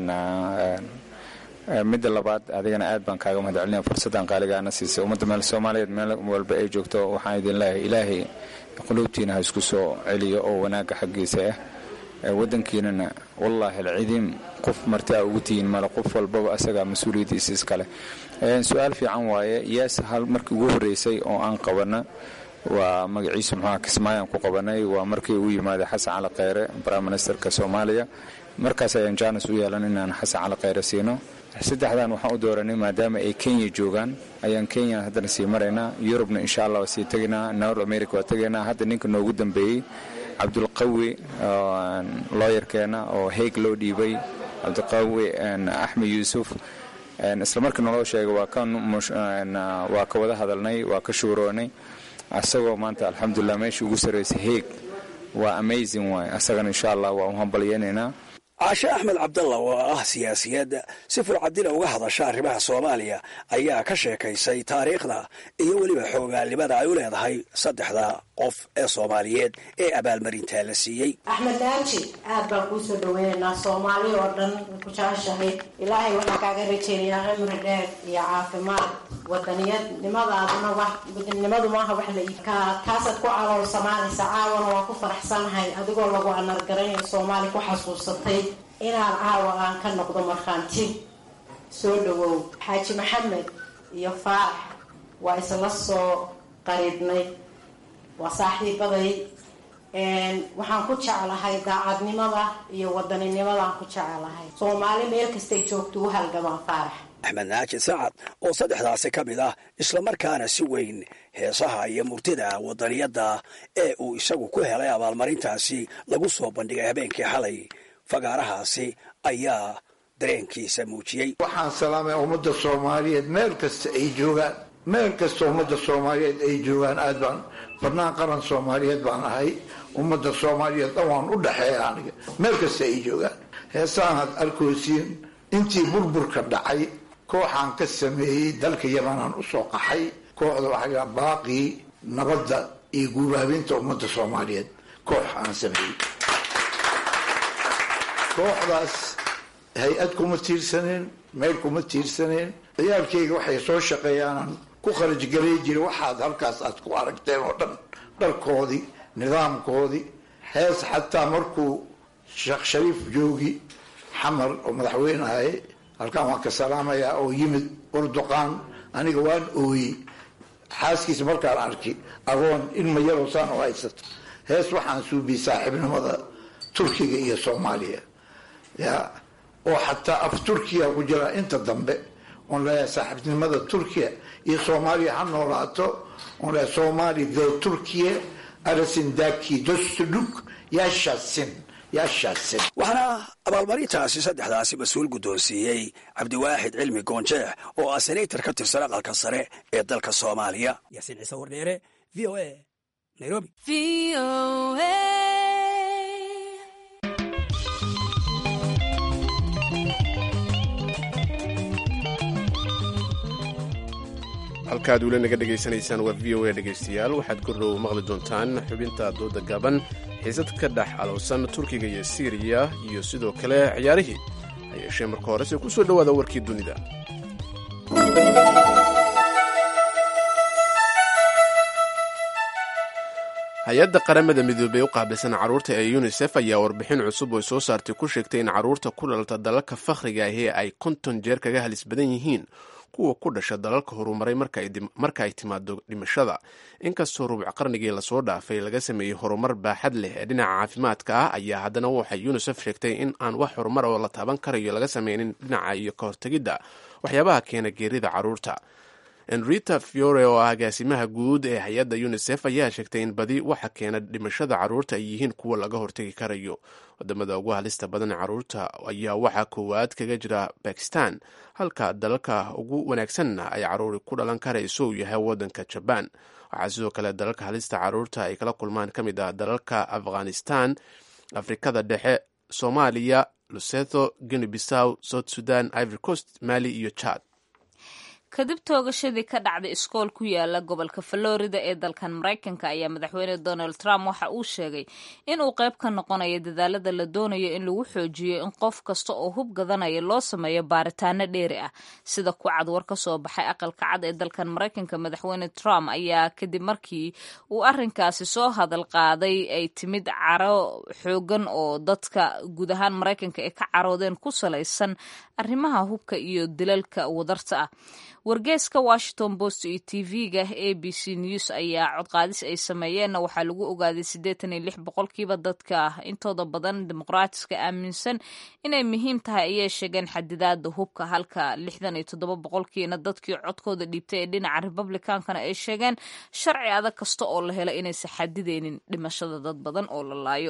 midda labaad adigana aad baan kaaga mahad celinaya fursaddan qaaligaana siisay ummadda meel soomaaliyeed meel walba ay joogto waxaan idin leeyahay ilaahay quluubtiina ha isku soo celiyo oo wanaagga xaggiisa ah waddankiinana wallaahi alcidiim qof marti a ugu tihiin male qof walbaba asagaa mas-uuliyaddiisa iskale su-aal fiican waaye yees hal markii ugu horreysay oo aan qabana waa magaciisu muxuuha kismaayaan ku qabanay waa markii uu yimaaday xasan cali kheyre prime ministerka soomaaliya markaas ayaan jaanis u yeelan inaan xasan cali kheyre siino saddexdan waxaan u dooranay maadaama ay kenya joogaan ayaan kenya haddana sii maraynaa yurubna insha allah waa sii tegaynaa nord america waa tegaynaa hadda ninka noogu dambeeyey cabdulqawi looyarkeena oo heeg loo dhiibay cabdulqawi axmed yuusuf isla markii naloo sheegay waa ka wada hadalnay waa ka shuuroonay asagoo maanta alxamdulilah meeshii ugu sarraysay heeg waa amazing waay asagana insha allah waa u hambalyeynaynaa caashe axmed cabdalla oo ah siyaasiyad si furcadila uga hadasha arrimaha soomaaliya ayaa ka sheekaysay taariikhda iyo weliba xoogaalnimada ay u leedahay saddexda qof ee soomaaliyeed ee abaalmarintaa la siiyey axmed naaji aad baan kuu soo dhaweynaynaa soomaali oo dhan ku jeceshahay ilaahay waxaan kaaga rajeynayaa cimri dheer iyo caafimaad wadaniyadnimadaaduna wadanimadu maaha wax la iibka taasaad ku calool samaanaysa caawana waa ku faraxsanahay adigoo lagu anargaranayo soomaali ku xasuusatay inaan caawa aan ka noqdo markhaanti soo dhawow xaaji maxamed iyo faarax waa isla soo qariibnay waa saaxiibaday waxaan ku jeclahay daacadnimada iyo wadaninnimadaan ku jeclahay soomaali meel kastay joogto u halgamaan faarax axmed naaji sacad oo saddexdaasi ka mid ah islamarkaana si weyn heesaha iyo murtida wadaniyadda ee uu isagu ku helay abaalmarintaasi lagu soo bandhigay habeenkii xalay fagaarahaasi ayaa dareenkiisa muujiyey waxaan salaamay ummadda soomaaliyeed meel kasta ay joogaan meel kasta ummadda soomaaliyeed ay joogaan aad baan fannaan qaran soomaaliyeed baan ahay ummadda soomaaliyeed dhan waan u dhexeeya aniga meel kasta ay joogaan heesahan had arkoosiin intii burburka dhacay kooxaan ka sameeyey dalka yamanaan usoo qaxay kooxda waxaa baaqii nabadda iyo guubaabinta ummadda soomaaliyeed koox aan sameeyey kooxdaas hay-ad kuma tiirsaneen meel kuma tiirsaneen ciyaalkayga waxay soo shaqeeyaanaan ku kharajgalay jira waxaad halkaas aad ku aragteen oo dhan dharkoodii nidaamkoodii hees xataa markuu sheekh shariif joogi xamar oo madaxweyne ahay halkaan waan ka salaamayaa oo yimid urduqaan aniga waan ooyey xaaskiisa markaan arki agoon ilma yaroo saan u haysato hees waxaan suubiyey saaxiibnimada turkiga iyo soomaaliya ya oo xataa af turkiya ku jira inta dambe oon leeyahay saaxiibnimada turkiya iyo soomaaliya ha noolaato oon leeyahay soomaali the turkiya arasindaki dostuduk yaashasin yaashasin waxaana abaalmarintaasi saddexdaasi mas-uul guddoonsiiyey cabdiwaaxid cilmi goonjeex oo ah senator ka tirsan aqalka sare ee dalka soomaaliya yaasiin ciise wardheere v o a nairobi halkaad weli naga dhegaysanaysaan waa v o a dhegaystayaal waxaad kordhow maqli doontaan xubinta dooda gaban xiisad ka dhex alowsan turkiga iyo siiriya iyo sidoo kale ciyaarihii ha yeeshee marka horese ku soo dhowaada warkii dunida hay-adda qaramada midoobey u qaabilsan carruurta ee yunisef ayaa warbixin cusub oo soo saartay ku sheegtay in carruurta ku dhalata dalalka fakhriga ahi ay konton jeer kaga halis badan yihiin kuwa ku dhasha dalalka horumaray marka ay timaado dhimashada inkastoo rubuc qarnigii lasoo dhaafay laga sameeyey horumar baaxad leh ee dhinaca caafimaadka ah ayaa haddana waxay yunisef sheegtay in aan wax horumar oo la taaban karayo laga sameynin dhinaca iyo ka hortegidda waxyaabaha keena geerida carruurta enrita fiore oo ah agaasimaha guud ee hay-adda unisef ayaa sheegtay in badi waxa keena dhimashada caruurta ay yihiin kuwa laga hortegi karayo wadamada ugu halista badan caruurta ayaa waxaa koowaad kaga jira bakistan halka dalalka ugu wanaagsanna ay caruuri ku dhalan karayso uu yahay wadanka jabaan waxaa sidoo kale dalalka halista caruurta ay kala kulmaan ka mid ah dalalka afghanistan afrikada dhexe soomaaliya lusetho guinea bissaw south sudan ivory coast mali iyo chad kadib toogashadii ka dhacday iskool ku yaala gobolka florida ee dalkan maraykanka ayaa madaxweyne donald trump waxa uu sheegay in uu qayb ka noqonayo dadaalada la doonayo in lagu xoojiyo in qof kasta oo hub gadanaya loo sameeyo baaritaano dheeri ah sida ku cad war ka soo baxay aqalka cad ee dalkan maraykanka madaxweyne trump ayaa kadib markii uu arinkaasi soo hadal qaaday ay timid caro xoogan oo dadka guud ahaan maraykanka ay ka caroodeen ku salaysan arrimaha hubka iyo dilalka wadarta ah wargeeska washington post iyo t v-ga a b c news ayaa codqaadis ay sameeyeenna waxaa lagu ogaaday siddeetan iyo lix boqolkiiba dadka intooda badan dimuqraatiska aaminsan inay muhiim tahay ayay sheegeen xadidaada hubka halka lixdan iyo toddoba boqolkiina dadkii codkooda dhiibtay ee dhinaca republikankana ay sheegeen sharci adag kasta oo la helo inaysan xadideynin dhimashada dad badan oo la laayo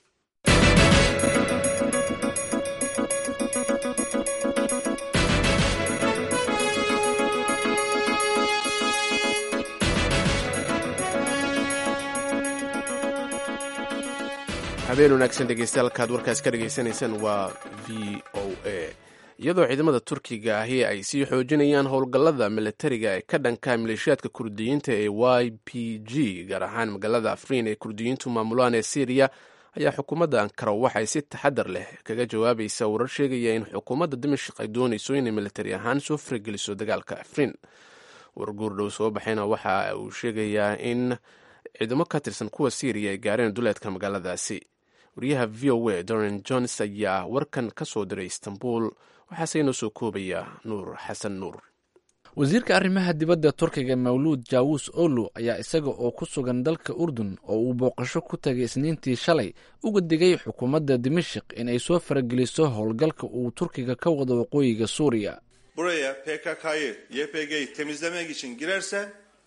habeen wanaagsan dhegeystayaal warkaas ka dhegaysanaysaan waa v o a iyadoo ciidamada turkiga ahi ay sii xoojinayaan howlgallada militariga ee ka dhanka maleeshiyaadka kurdiyiinta ee y p g gaar ahaan magaalada afriin ee kurdiyiintu maamulaan ee syriya ayaa xukuumadda ankara waxay si taxadar leh kaga jawaabaysa warar sheegaya in xukuumadda dimashik ay doonayso inay militari ahaan soo farageliso dagaalka afriin warguurdhow soo baxayna waxa uu sheegayaa in ciidamo ka tirsan kuwa syriya ay gaareen duleedka magaaladaasi wariyaha v o a doran jones ayaa warkan ka soo diray istanbul waxaase inoo soo koobaya nuur xasan nuur wasiirka arrimaha dibadda turkiga mawluud jaawus olu ayaa isaga oo ku sugan dalka urdun oo uu booqasho ku tagay isniintii shalay uga digay xukuumadda dimashik inay soo farageliso howlgalka uu turkiga ka wado waqooyiga suuriya buraya PKK'yı, YPG'yi temizlemek için girerse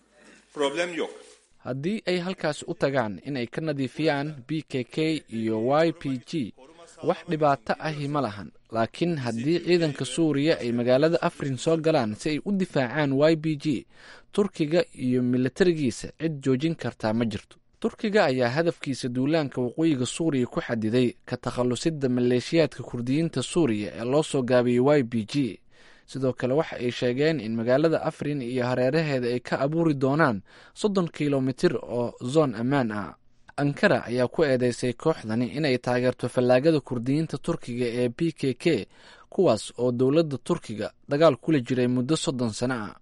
problem yok. haddii ay halkaasi u tagaan inay ka nadiifiyaan b k k iyo y p g wax dhibaato ahi ma lahan laakiin haddii ciidanka suuriya ay magaalada afrin soo galaan si ay u difaacaan y b g turkiga iyo milatarigiisa cid joojin kartaa ma jirto turkiga ayaa hadafkiisa duulaanka waqooyiga suuriya ku xadiday ka takhallusidda maleeshiyaadka kurdiyiinta suuriya ee loo soo gaabiyey y b g sidoo kale waxa ay sheegeen in magaalada afrin iyo hareeraheeda ay ka abuuri doonaan soddon kilomitir oo zoon ammaan ah ankara ayaa ku eedeysay kooxdani inay taageerto fallaagada kurdiyiinta turkiga ee b k k kuwaas oo dowladda turkiga dagaal kula jiray muddo soddon sano ah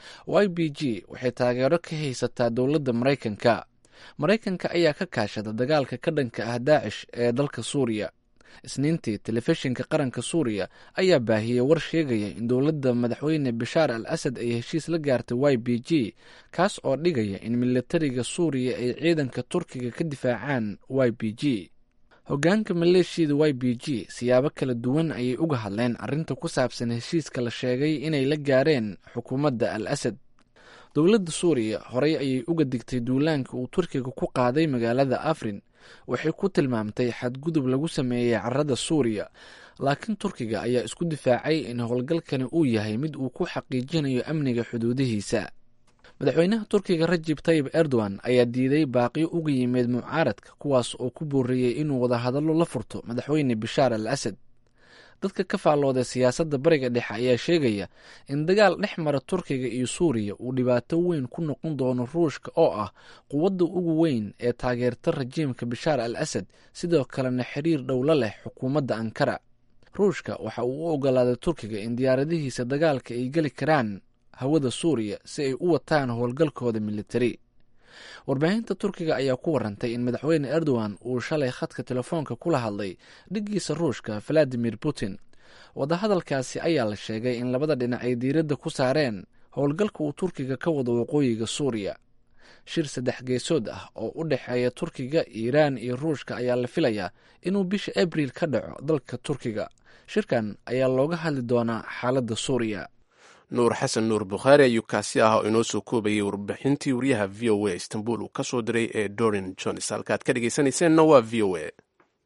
y b g waxay taageero ka haysataa dowladda maraykanka maraykanka ayaa ka kaashada dagaalka ka dhanka ah daacish ee dalka suuriya isniintii telefishinka qaranka suuriya ayaa baahiyey war sheegaya in dowladda madaxweyne bashaar al asad ay heshiis la gaartay y b g kaas oo dhigaya in milatariga suuriya ay ciidanka turkiga ka difaacaan y b g hogaanka maleeshiyada y b g siyaabo kala duwan ayay uga hadleen arrinta ku saabsan heshiiska la sheegay inay la gaareen xukuumadda al asad dowladda suuriya horey ayay uga digtay duulaanka uu turkiga ku qaaday magaalada afrin waxay ku tilmaamtay xadgudub lagu sameeyey carada suuriya laakiin turkiga ayaa isku difaacay in howlgalkani uu yahay mid uu ku xaqiijinayo amniga xuduudihiisa madaxweynaha turkiga rajib tayib erdogan ayaa diiday baaqiyo uga yimid mucaaradka kuwaas oo ku boorreeyey inuu wadahadallo la furto madaxweyne bashaar al asad dadka ka faallooday siyaasadda bariga dhexe ayaa sheegaya in dagaal dhex mara turkiga iyo suuriya uu dhibaato weyn ku noqon doono ruushka oo ah quwadda ugu weyn ee taageerta rajiimka bashaar al asad sidoo kalena xiriir dhowla leh xukuumadda ankara ruushka waxa uu u ogolaaday turkiga in diyaaradihiisa dagaalka ay geli karaan hawada suuriya si ay u wataan howlgalkooda militari warbaahinta turkiga ayaa ku warantay in madaxweyne erdogan uu shalay khadka telefoonka kula hadlay dhiggiisa ruushka valadimir putin wadahadalkaasi ayaa la sheegay in labada dhinac ay diiradda ku saareen howlgalka uu turkiga ka wado waqooyiga suuriya shir saddex geesood ah oo u dhexeeya turkiga iiraan iyo ruushka ayaa la filayaa inuu bisha abriil ka dhaco dalka turkiga shirkan ayaa looga hadli doonaa xaaladda suuriya nuur xasan nuur bukhaari ayuu kaasi ah oo inoo soo koobayay warbixintii wariyaha v o a istanbul uu ka soo diray ee dorin jones halkaad ka dhegeysanayseena waa v o a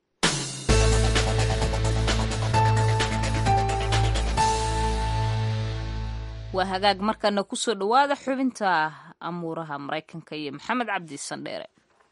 waa hagaag markana kusoo dhowaada xubinta amuuraha maraykanka iyo maxamed cabdi sandheere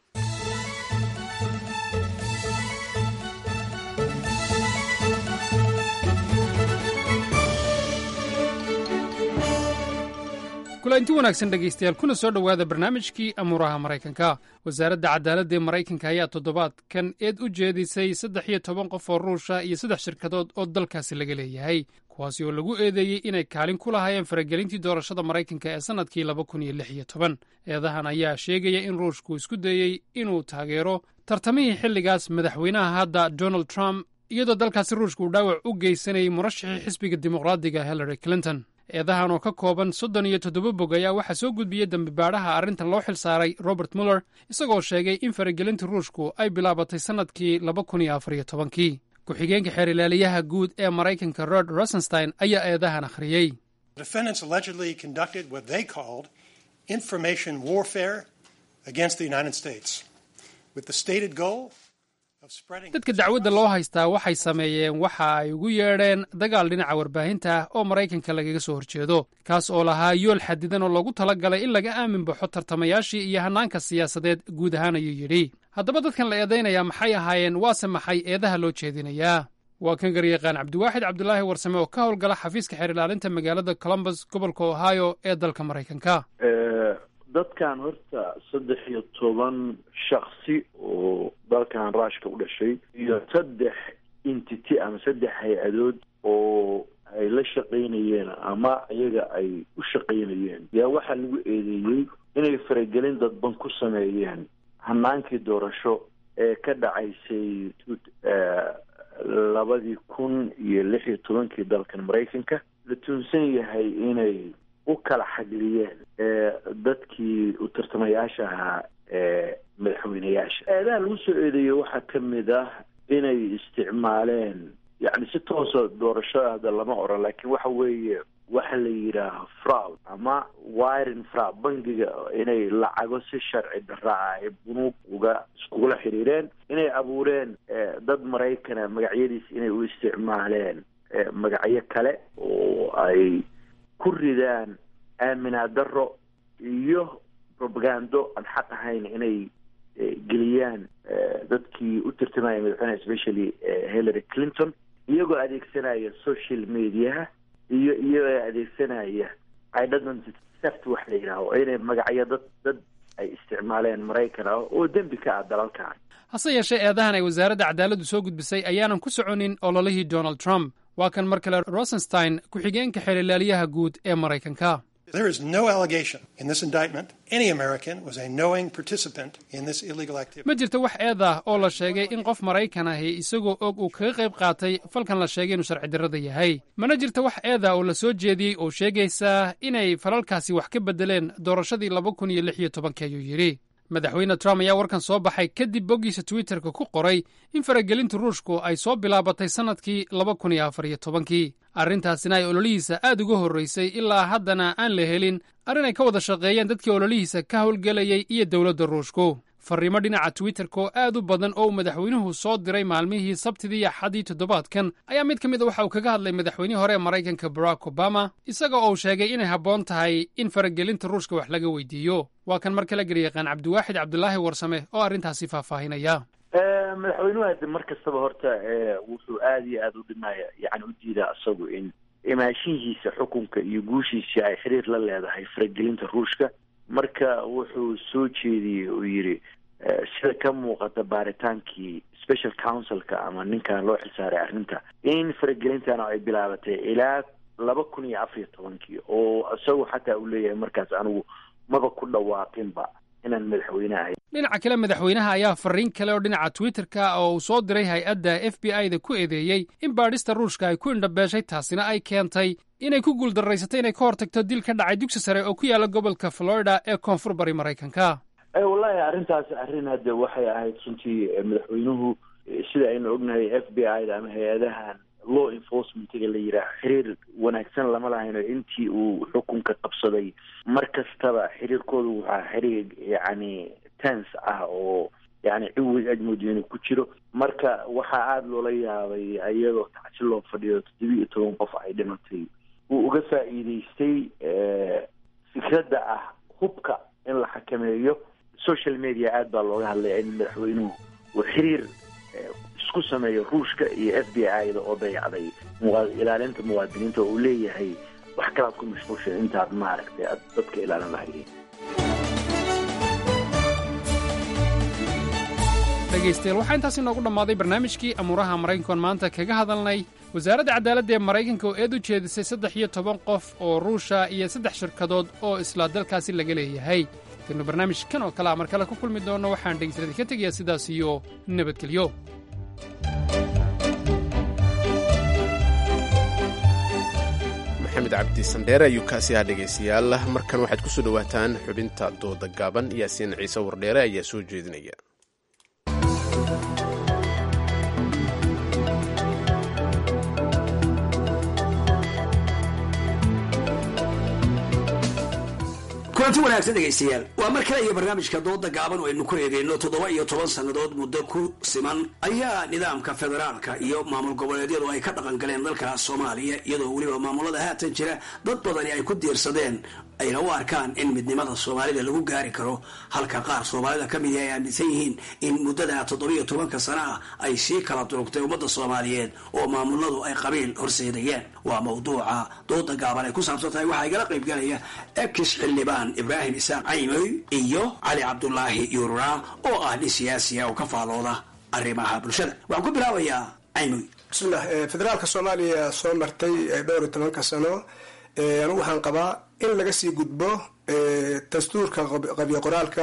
kulanti wanaagsan dhegaystayaal kuna soo dhowaada barnaamijkii amuuraha maraykanka wasaaradda cadaaladda ee maraykanka ayaa toddobaadkan eed u jeedisay saddex iyo toban qof oo ruusha iyo saddex shirkadood oo dalkaasi laga leeyahay kuwaasi oo lagu eedeeyey inay kaalin ku lahaayeen faragelintii doorashada maraykanka ee sannadkii laba kun iyo lix iyo toban eedahan ayaa sheegaya in ruushku isku dayey inuu taageero tartamihii xilligaas madaxweynaha hadda donald trump iyadoo dalkaasi ruushka uu dhaawac u geysanayay murashaxii xisbiga dimuqraadiga hillary clinton eedahan oo ka kooban soddon iyo toddoba bog ayaa waxaa soo gudbiyey dembibaadhaha arrintan loo xil saaray robert muller isagoo sheegay in faragelinta ruushku ay bilaabatay sannadkii laba kun iyo afar iyo tobankii ku-xigeenka xeer ilaaliyaha guud ee maraykanka rod rosenstein ayaa eedahan akhriyey dadka dacwadda loo haystaa waxay sameeyeen waxa ay ugu yeedheen dagaal dhinaca warbaahinta ah oo maraykanka lagaga soo horjeedo kaas oo lahaa yool xadidan oo loogu tala galay in laga aamin baxo tartamayaashii iyo hannaanka siyaasadeed guud ahaan ayuu yidhi haddaba dadkan la eedaynayaa maxay ahaayeen waase maxay eedaha loo jeedinayaa waa kan garyaqaan cabdiwaaxid cabdulaahi warsame oo ka howlgala xafiiska xeer ilaalinta magaalada columbus gobolka ohio ee dalka maraykanka dadkan horta saddex iyo toban shaksi oo dalkan ruushka u dhashay iyo saddex entity ama saddex hay-adood oo ay la shaqaynayeen ama iyaga ay u shaqaynayeen yaa waxaa lagu eedeeyey inay faragelin dadban ku sameeyeen hanaankii doorasho ee ka dhacaysay labadii kun iyo lix iyo tobankii dalkan maraykanka la tuunsan yahay inay u kala xagliyeen dadkii u tartamayaasha ahaa ee madaxweyneyaasha eedaha lagu soo eedeeyey waxaa ka mid ah inay isticmaaleen yacni si toosa doorashada hadda lama oran laakiin waxa weeye waxa la yidhaaha fraud ama wiring fraud bangiga inay lacago si sharci daraa ay bunuug uga iskugula xiriireen inay abuureen dad maraykana magacyadiis inay u isticmaaleen magacyo kale oo ay ku ridaan aaminaa daro iyo propagando aan xaq ahayn inay geliyaan dadkii u tartamaya madaxweyneha especially hillary clinton iyagoo adeegsanaya social mediaha iyo iyagoo adeegsanaya identity theft wax la yidhaaho inay magacyo dad dad ay isticmaaleen maraykan ah oo dembi ka ah dalalkan hase yeeshee eedahan ay wasaaradda cadaaladdu soo gudbisay ayaanan ku soconin ololihii donald trump waa kan mar kale rosenstein ku-xigeenka xeer ilaaliyaha guud ee maraykanka There is no allegation in this indictment any American was a knowing participant in this illegal activity. ma jirto wax eed ah oo la sheegay in qof maraykan ahi isagoo og uu kaga qayb qaatay falkan la sheegay inuu sharci darrada yahay mana jirto wax eed ah oo la soo jeediyey oo sheegaysa inay falalkaasi wax ka beddeleen doorashadii laba kun iyo lix iyo tobankii ayuu yidhi madaxweyne trump ayaa warkan soo baxay kadib boggiisa twitterka ku qoray in faragelinta ruushku ay soo bilaabatay sannadkii laba kun iyo afar iyo tobankii arrintaasina ay ololihiisa aad uga horraysay ilaa haddana aan la helin arrin ay ka wada shaqeeyeen dadkii ololihiisa ka howlgelayay iyo dowladda ruushku farriimo dhinaca twitterka oo aad u badan oo uu madaxweynuhu soo diray maalmihii sabtidii iyo axaddii toddobaadkan ayaa mid ka mid a waxa uu kaga hadlay madaxweynihii hore ee maraykanka barack obama isaga oo uu sheegay inay habboon tahay in faragelinta ruushka wax laga weydiiyo waa kan mar kale garyaqaan cabdiwaaxid cabdulaahi warsame oo arrintaasi faahfaahinaya madaxweynuhu hadde mar kastaba horta wuxuu aada iyo aada u dhimaya yani u diidaa isagu in imaashihiisa xukunka iyo guushiisa ay xiriir la leedahay faragelinta ruushka marka wuxuu soo jeediyey uu yidhi sida ka muuqata baaritaankii special councilka ama ninkan loo xilsaaray arrinta in faragelintana ay bilaabatay ilaa laba kun iyo afar iyo tobankii oo isagu xataa uu leeyahay markaas anigu maba ku dhawaaqinba inaan madaxweyne ahay dhinaca kale madaxweynaha ayaa farriin kale oo dhinaca twitterka oo uu soo diray hay-adda f b i da ku eedeeyey in baadhista ruushka ay ku indhabeeshay taasina ay keentay inay ku guuldarraysatay inay ka hortagto dil ka dhacay dugsi sare oo ku yaala gobolka florida ee koonfur bari maraykanka wallahi arrintaasi arrin hadde waxay ahayd runtii madaxweynuhu sida aynu ognahay f b i da ama hay-adahan law enforcementiga la yidhaaho xiriir wanaagsan lama lahayno intii uu xukunka qabsaday mar kastaba xiriirkoodu waxaa xiriir yacni tense ah oo yani ciwig ajmudi inuu ku jiro marka waxaa aada loola yaabay iyadoo tacsi loo fadhiyo toddoba iyo toban qof ay dhimatay wuu uga faa'iideystay fikradda ah hubka in la xakameeyo social media aada baa looga hadlaya in madaxweynuhu uu xiriir isku sameeyo ruushka iyo f b i da oo dayacday ilaalinta muwaadiniinta oo uu leeyahay wax kalaad ku mashquulsha intaad maaragtay aad dadka ilaalin lahaydeen dhegaystayaal waxaa intaasi noogu dhammaaday barnaamijkii amuuraha maraykankoon maanta kaga hadalnay wasaaradda cadaaladda ee maraykanka oo eed u jeedisay saddex iyo toban qof oo ruusha iyo saddex shirkadood oo isla dalkaasi laga leeyahay intaynu barnaamijkan oo kale a mar kale ku kulmi doonno waxaan dhegaystaladii ka tegayaa sidaas iyo nabadgelyo maxamed cabdi sandheere ayuu kaasi ahaa dhegaystayaal markan waxaad ku soo dhowaataan xubinta dooda gaaban yaasiin ciise wardheere ayaa soo jeedinaya kulanti wanaagsan dhegaystayaal waa mar kale iyo barnaamijka dooda gaaban oo aynu ku eegayno toddoba iyo toban sannadood muddo ku siman ayaa nidaamka federaalka iyo maamul goboleedyadu ay ka dhaqan galeen dalka soomaaliya iyadoo weliba maamulada haatan jira dad badani ay ku diirsadeen ayna u arkaan in midnimada soomaalida lagu gaari karo halka qaar soomaalida ka midi ay aaminsan yihiin in muddada toddobiyo tobanka sana ah ay sii kala durugtay ummadda soomaaliyeed oo maamuladu ay qabiil horseedayeen waa mawduuca dooda gaaban ay ku saabsan tahay waxaa igala qaybgalaya ekis xildhibaan ibraahim isaaq caymoy iyo cali cabdulaahi yuurura oo ah nin siyaasiya oo ka faalooda arrimaha bulshada waxaan ku bilaabayaa caymoy bismillah federaalka soomaaliya soo martay dhowr iyo tobanka sano anigu waxaan qabaa in laga sii gudbo dastuurka qabyo qoraalka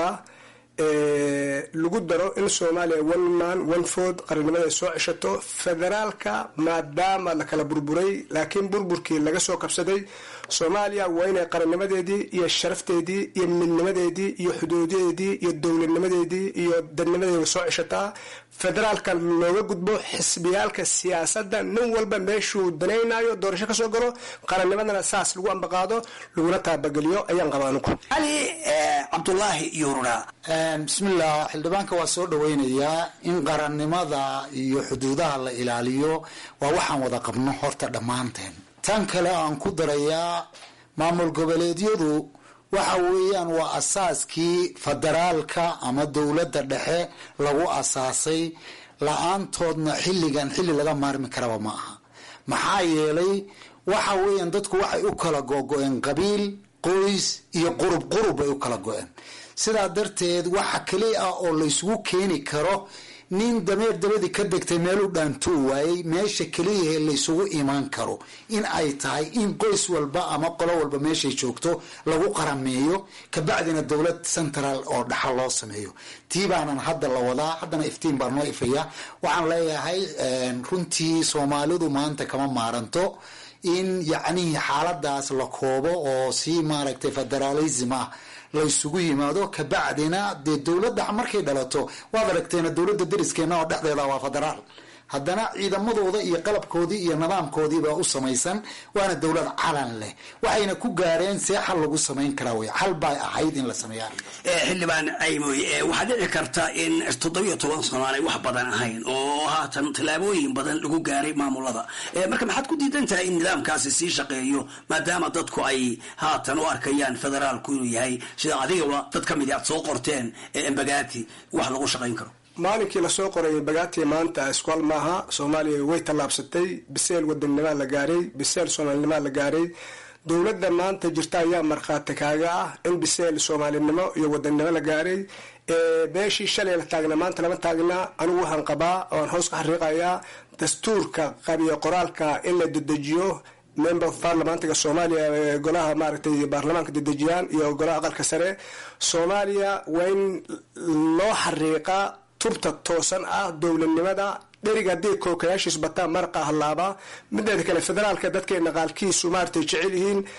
lagu daro in soomaaliya one man one food qarannimada ay soo ceshato federaalka maadaama la kala burburay laakiin burburkii laga soo kabsaday soomaaliya waa inay qarannimadeedii iyo sharafteedii iyo midnimadeedii iyo xuduudadeedii iyo dowladnimadeedii iyo dadnimadeeda soo ceshataa federaalka looga gudbo xisbiyaalka siyaasadda nin walba meeshuu danaynayo doorasho kasoo galo qarannimadana saas lagu ambaqaado laguna taabageliyo ayaan qabaa anugu cali cabdulaahi yuurura bismillah xildhibaanka waa soo dhaweynayaa in qarannimada iyo xuduudaha la ilaaliyo waa waxaan wada qabno horta dhammaanteen tan kale aan ku darayaa maamul goboleedyadu waxa weeyaan waa asaaskii federaalka ama dowladda dhexe lagu asaasay la-aantoodna xilligan xilli laga maarmi karaba ma aha maxaa yeelay waxa weeyaan dadku waxay u kala gogo-een qabiil qoys iyo qurub qurub bay u kala go-een sidaa darteed waxa keliya ah oo laysugu keeni karo nin dameer dabadii ka degtay meelu dhaantuu waayey meesha keliyahe laysugu imaan karo in ay tahay in qoys walba ama qolo walba meeshay joogto lagu qarameeyo kabacdina dowlad central oo dhaxal loo sameeyo tii baanan hadda la wadaa haddana iftiin baa noo ifaya waxaan leeyahay runtii soomaalidu maanta kama maaranto in yacnihii xaaladaas la koobo oo si maaragtay federalism ah laysugu yimaado kabacdina dee dowladda markay dhalato waad aragteena dowladda deriskeena oo dhexdeeda waa federaal haddana ciidamadooda iyo qalabkoodii iyo nidaamkoodiibaa u samaysan waana dowlad calan leh waxayna ku gaareen see xal lagu samayn karaa wey xal bay ahayd in la sameeyaa xildhibaan caymoy waxaa dhici karta in toddobiyo toban sano aanay wax badan ahayn oo haatan tallaabooyin badan lagu gaaray maamulada marka maxaad ku diidan tahay in nidaamkaasi sii shaqeeyo maadaama dadku ay haatan u arkayaan federaalku inuu yahay sida adigaba dad ka midi aad soo qorteen embagati wax lagu shaqayn karo maalinkii lasoo qoray bagaati maanta iskual maaha soomaaliya way tallaabsatay biseel wadannima la gaaray biseel soomaalinima la gaaray dowladda maanta jirta ayaa markhaati kaaga ah in biseel soomaalinimo iyo wadannimo la gaaray meeshii shalay la taagna maanta lama taagna anigu waxaan qabaa oaan hoos ka xariiqayaa dastuurka qabiyo qoraalka in la dedejiyo member of parliamantiga soomaaliya golaha maaragtay baarlamaanka dedejiyaan iyo golaha aqalka sare soomaaliya waa in loo xariiqa tubta toosan ah dowladnimada dheriga haddii kookayaashiis bataan marqa hallaaba mideeda kale federaalka dadkeena qaalkiisu maaratay jecel yihiin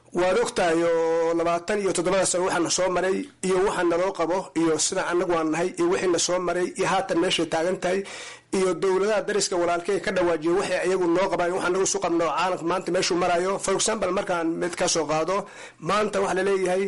waad ogtahay oo labaatan iyo toddobada sano waxaana soo maray iyo waxa naloo qabo iyo sida anagu aan nahay iyo wixiina soo maray iyo haatan meeshay taagan tahay iyo dowladaha dariska walaalkey ka dhawaajiyo waxay iyagu noo qabaan waxa nagu isu qabno caalamka maanta meeshuu marayo for example markaan mid ka soo qaado maanta waxaa laleeyahay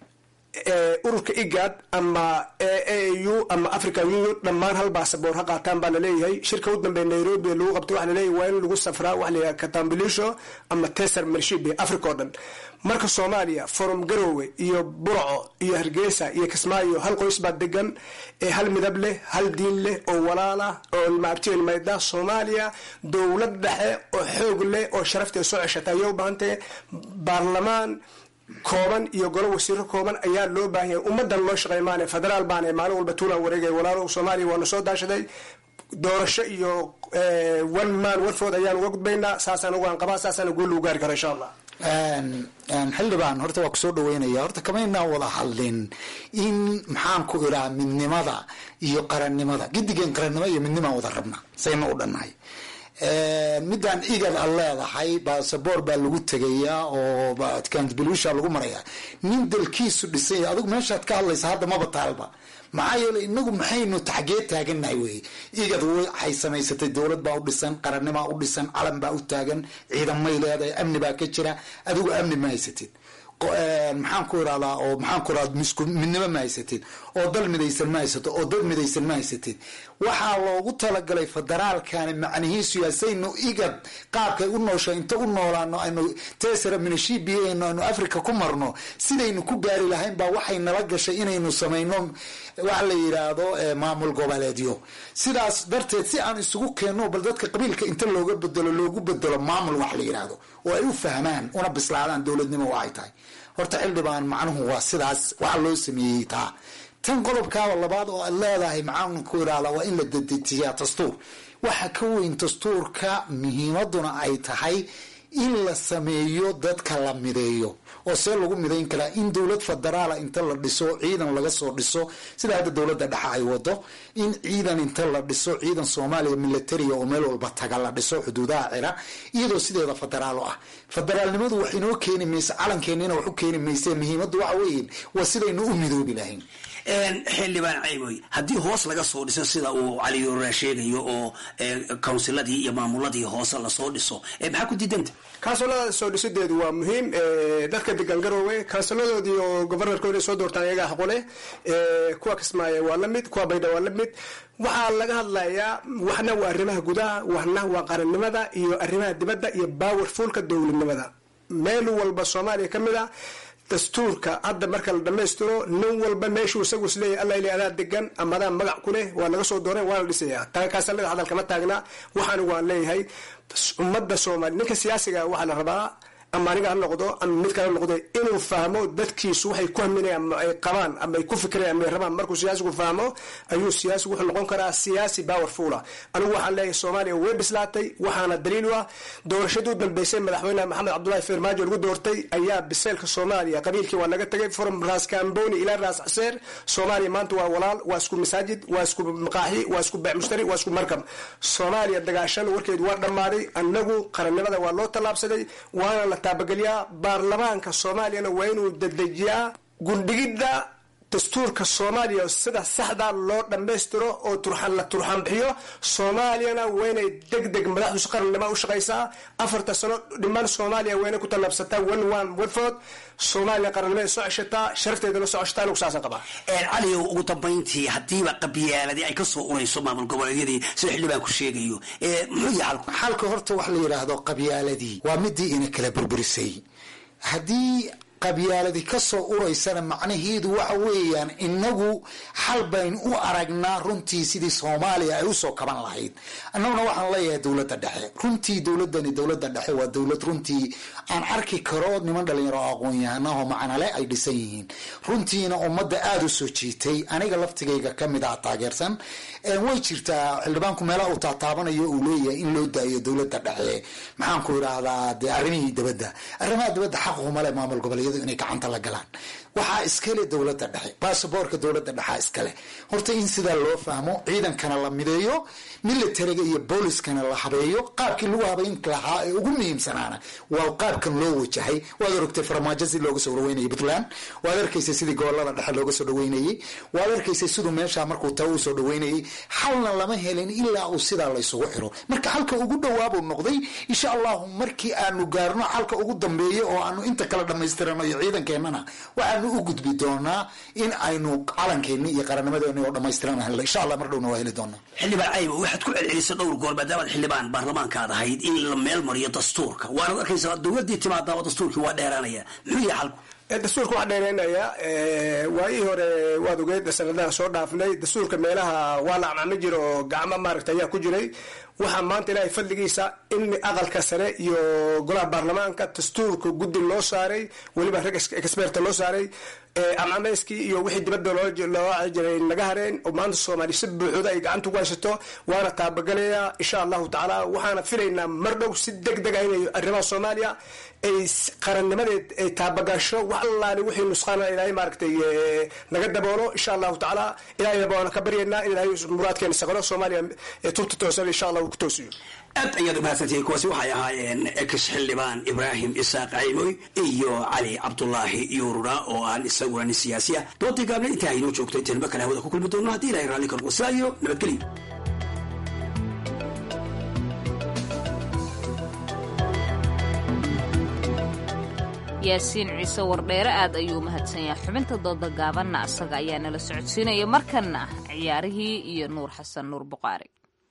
ururka igad ama aau ama african union dhammaan hal baasaboor ha qaataan baa laleeyahay shirka u dambeeya nairobi lagu qabtay waxa laleeyahay waa in lagu safraa waxa layahay katambilisho ama teser mershib africa oo dhan marka soomaaliya forum garowe iyo burco iyo hargeysa iyo kismaayo hal qoys baa degan ee hal midab leh hal diin leh oo walaala oo maabtiil mayda soomaaliya dowlad dhexe oo xoog leh oo sharafteeda soo ceshata ayay u baahantay baarlamaan kooban iyo golo wasiiro kooban ayaa loo baahan yahay ummadan loo shaqey maane federaal baane maalin walba tuulaan wareegay walaalo soomaaliya waana soo daashaday doorasho iyo one man one food ayaan uga gudbaynaa saasaan ugaan qabaa saasaan guul lagu gaari karo insha allah xildhibaan horta waa kusoo dhaweynaya horta kamaynaan wada hadlin in maxaan ku iraa midnimada iyo qarannimada gidigeen qarannimo iyo midnimaan wada rabna sayna u dhannahay midaan igad a leedahay basaboor baa lagu tegayaa oo kanbilusha lagu marayaa nin dalkiisu dhisanya adigu meeshaad ka hadlaysa hadda maba taalba maxaa yeeley inagu maxaynu taxgee taaganahay wey igad waxay samaysatay dowlad baa u dhisan qarannimaa u dhisan calan baa u taagan ciidamay leedahay amni baa ka jira adigu amni ma haysatid maxaan ku irahdaa oo maxaan ku irahda misku midnimo ma haysatid oo dal midaysan ma haysato oo dad midaysan ma haysatid waxaa loogu talagalay federaalkani macnihiisu yaasaynu igad qaabkay u noosha inta u noolaano aynu tesara minashibiano aynu africa ku marno sidaynu ku gaari lahayn baa waxay nala gashay inaynu samayno waxa la yidhaahdo maamul goboleedyo sidaas darteed si aan isugu keenno bal dadka qabiilka inta looga bedelo loogu bedelo maamul wax la yidhaahdo oo ay u fahmaan una bislaadaan dowladnimo waxay tahay horta xildhibaan macnuhu waa sidaas waxa loo sameeyey taa tan qodobkaaba labaad oo aad leedahay maxaan ku irahdaa waa in la dedejiyaa dastuur waxa ka weyn dastuurka muhiimaduna ay tahay in la sameeyo dadka la mideeyo oo see lagu midayn karaa in dowlad federaala inta la dhiso ciidan laga soo dhiso sida hadda dowladda dhexe ay wado in ciidan inta la dhiso ciidan soomaaliya militaria oo meel walba taga la dhiso xuduudaha cira iyadoo sideeda federaal u ah federaalnimadu wax inoo keeni mayse calankeenina wax u keeni mayse muhiimaddu waxa weeye waa sidaynu u midoobi lahayn xildhibaan caymoy haddii hoos laga soo dhiso sida uu caliyoraa sheegayo oo kawnsiladii iyo maamuladii hoose lasoo dhiso maxaa ku diidanta kansulada soo dhisideedu waa muhiim dadka degan garoowe kansuladoodii oo governorkooda soo doortaan iyagaa xaqule kuwa kismaayo waa la mid kuwa baydha waa la mid waxaa laga hadlayaa waxna waa arrimaha gudaha waxna waa qarannimada iyo arrimaha dibadda iyo powerfulka dowladnimada meel walba soomaaliya ka mid a dastuurka hadda marka la dhamaystiro nin walba meeshuu isagu isleeyahy alla ili adaa degan ama adaa magac ku leh waa laga soo dooran waana dhisaya kaasallada hadal kama taagna waxaanigu aan leeyahay ummadda soomaaliya ninka siyaasiga waxaa la rabaa ama aniga ha noqdo ama mid kale noqdo inuu fahmo dadkiisu waxay ku haminayaan ama ay qabaan ama ay ku fikirayaan ama ay rabaan markuu siyaasigu fahmo ayuu siyaasigu wuxuu noqon karaa siyaasi powerful ah anigu waxaan leeyahay soomaaliya way bislaatay waxaana daliil u ah doorashadii u dambeysay madaxweyne maxamed cabdullahi farmaajo lagu doortay ayaa biseelka soomaaliya qabiilkii waa laga tagay from raas kamboni ilaa raas xaseer soomaaliya maanta waa walaal waa isku masaajid waa isku maqaaxi waa isku beec mushtari waa isku markab soomaaliya dagaashan warkeedu waa dhammaaday annagu qarannimada waa loo tallaabsaday waana la taabageliyaa baarlamaanka soomaaliyana waa inuu dedejiyaa gundhigidda dastuurka soomaaliya sida saxda loo dhammaystiro oo turxan la turxan bixiyo soomaaliyana waa inay deg deg madaxdu qarannimo u shaqaysaa afarta sano dhiman soomaaliya waa inay ku tallaabsataa one one one food soomaaliya qarannimada soo ceshataa sharafteedana soo ceshataa anigu saasaan qabaa caliyow ugu dambayntii haddiiba qabyaaladii ay ka soo urayso maamul goboleedyadii sida xildhibaanku sheegayo muxuu yahay xalku xalka horta wax la yidhaahdo qabyaaladii waa midii ina kala burburisay haddii qabyaaladi kasoo uraysana macnaheedu waxa weeyaan inagu xal bayn u aragnaa runtii sidii soomaaliya ay usoo kaban lahayd annaguna waxaan leeyahay dowladda dhexe runtii dowladani dowladda dhexe waa dowlad runtii aan arki karo niman dhalinyaro oo aqoon-yahanaho macnale ay dhisan yihiin runtiina ummadda aada u soo jiitay aniga laftigayga kamid ah taageersan way jirtaa xildhibaanku meelaha uu taataabanayo uu leeyahay in loo daayo dowladda dhexe maxaanku idhaahdaa dee arrimihii dibadda arrimaha dibadda xaqumale maamul goboleedyadu inay gacanta la galaan waxaa iskale dowladda dhexe basaboorka dowladda dhexaa iskale horta in sidaa loo fahmo ciidankana la mideeyo militariga iyo booliskana la habeeyo qaabkii lagu habayn lahaa ee ugu muhiimsanaana waa qaabkan loo wajahay waad orogtay farmaajo si looga soo dhaweynayay puntland waad arkaysay sidii gobolada dhexe looga soo dhaweynayey waad arkaysay siduu meesha markuu taa u soo dhaweynayay xalna lama helin ilaa uu sidaa laysugu xiro marka xalka ugu dhawaabuu noqday insha allahu markii aanu gaarno xalka ugu dambeeya oo aanu inta kala dhamaystirano iyo ciidankeenana waxaanu u gudbi doonaa in aynu calankeeni iyo qarannimadeeni oo dhamaystiran helno insha allah mar dhowna waa heli doonaa xildhibaan cayba waxaad ku celcelisay dhowr goor maadaamaad xildhibaan baarlamaankaad ahayd in la meel mariyo dastuurka waanad arkaysaa dowladii timaadaaba dastuurkii waa dheeraanaya muxuu yahay xalku dastuurka waxaa dheereynaya waayihii hore waad ogeyd sanadaha soo dhaafnay dastuurka meelaha waa la acmaami jira oo gacmo maaragta ayaa ku jiray waxaa maanta ilaahay fadligiisa in aqalka sare iyo golaha baarlamaanka dastuurka guddi loo saaray weliba rag experta loo saaray amcameyskii iyo wixii dibadda loo jiray naga hareen oo maanta soomaaliya si buuxda ay gacanta ku haysato waana taabagalayaa insha allahu tacaala waxaana filaynaa mar dhow si deg deg ah inay arrimaha soomaaliya ay qarannimadeed ay taabagasho wax allaale wixii nusqaana ilaahay maaragtay naga daboolo insha allahu tacaala ilaahay baana ka baryaynaa in ilaahay muraadkeena saqalo soomaaliya tubta toosan insha allah uu ku toosiyo aad ayaad umahadsantihiin kuwaasi waxay ahaayeen ex xildhibaan ibraahim isaaq caymoy iyo cali cabdulaahi yuurura oo aan isaguna nin siyaasi ah doodii gaable intaa aynoo joogto intaynuba kale hawada ku kulmi doonno haddii ilahay raalli ka noqo sidaa iyo nabadgelyo yaasiin ciise wardheere aad ayuu mahadsan yahay xubinta dooda gaabanna asaga ayaa nala socodsiinaya markanna ciyaarihii iyo nuur xasan nuur buqaari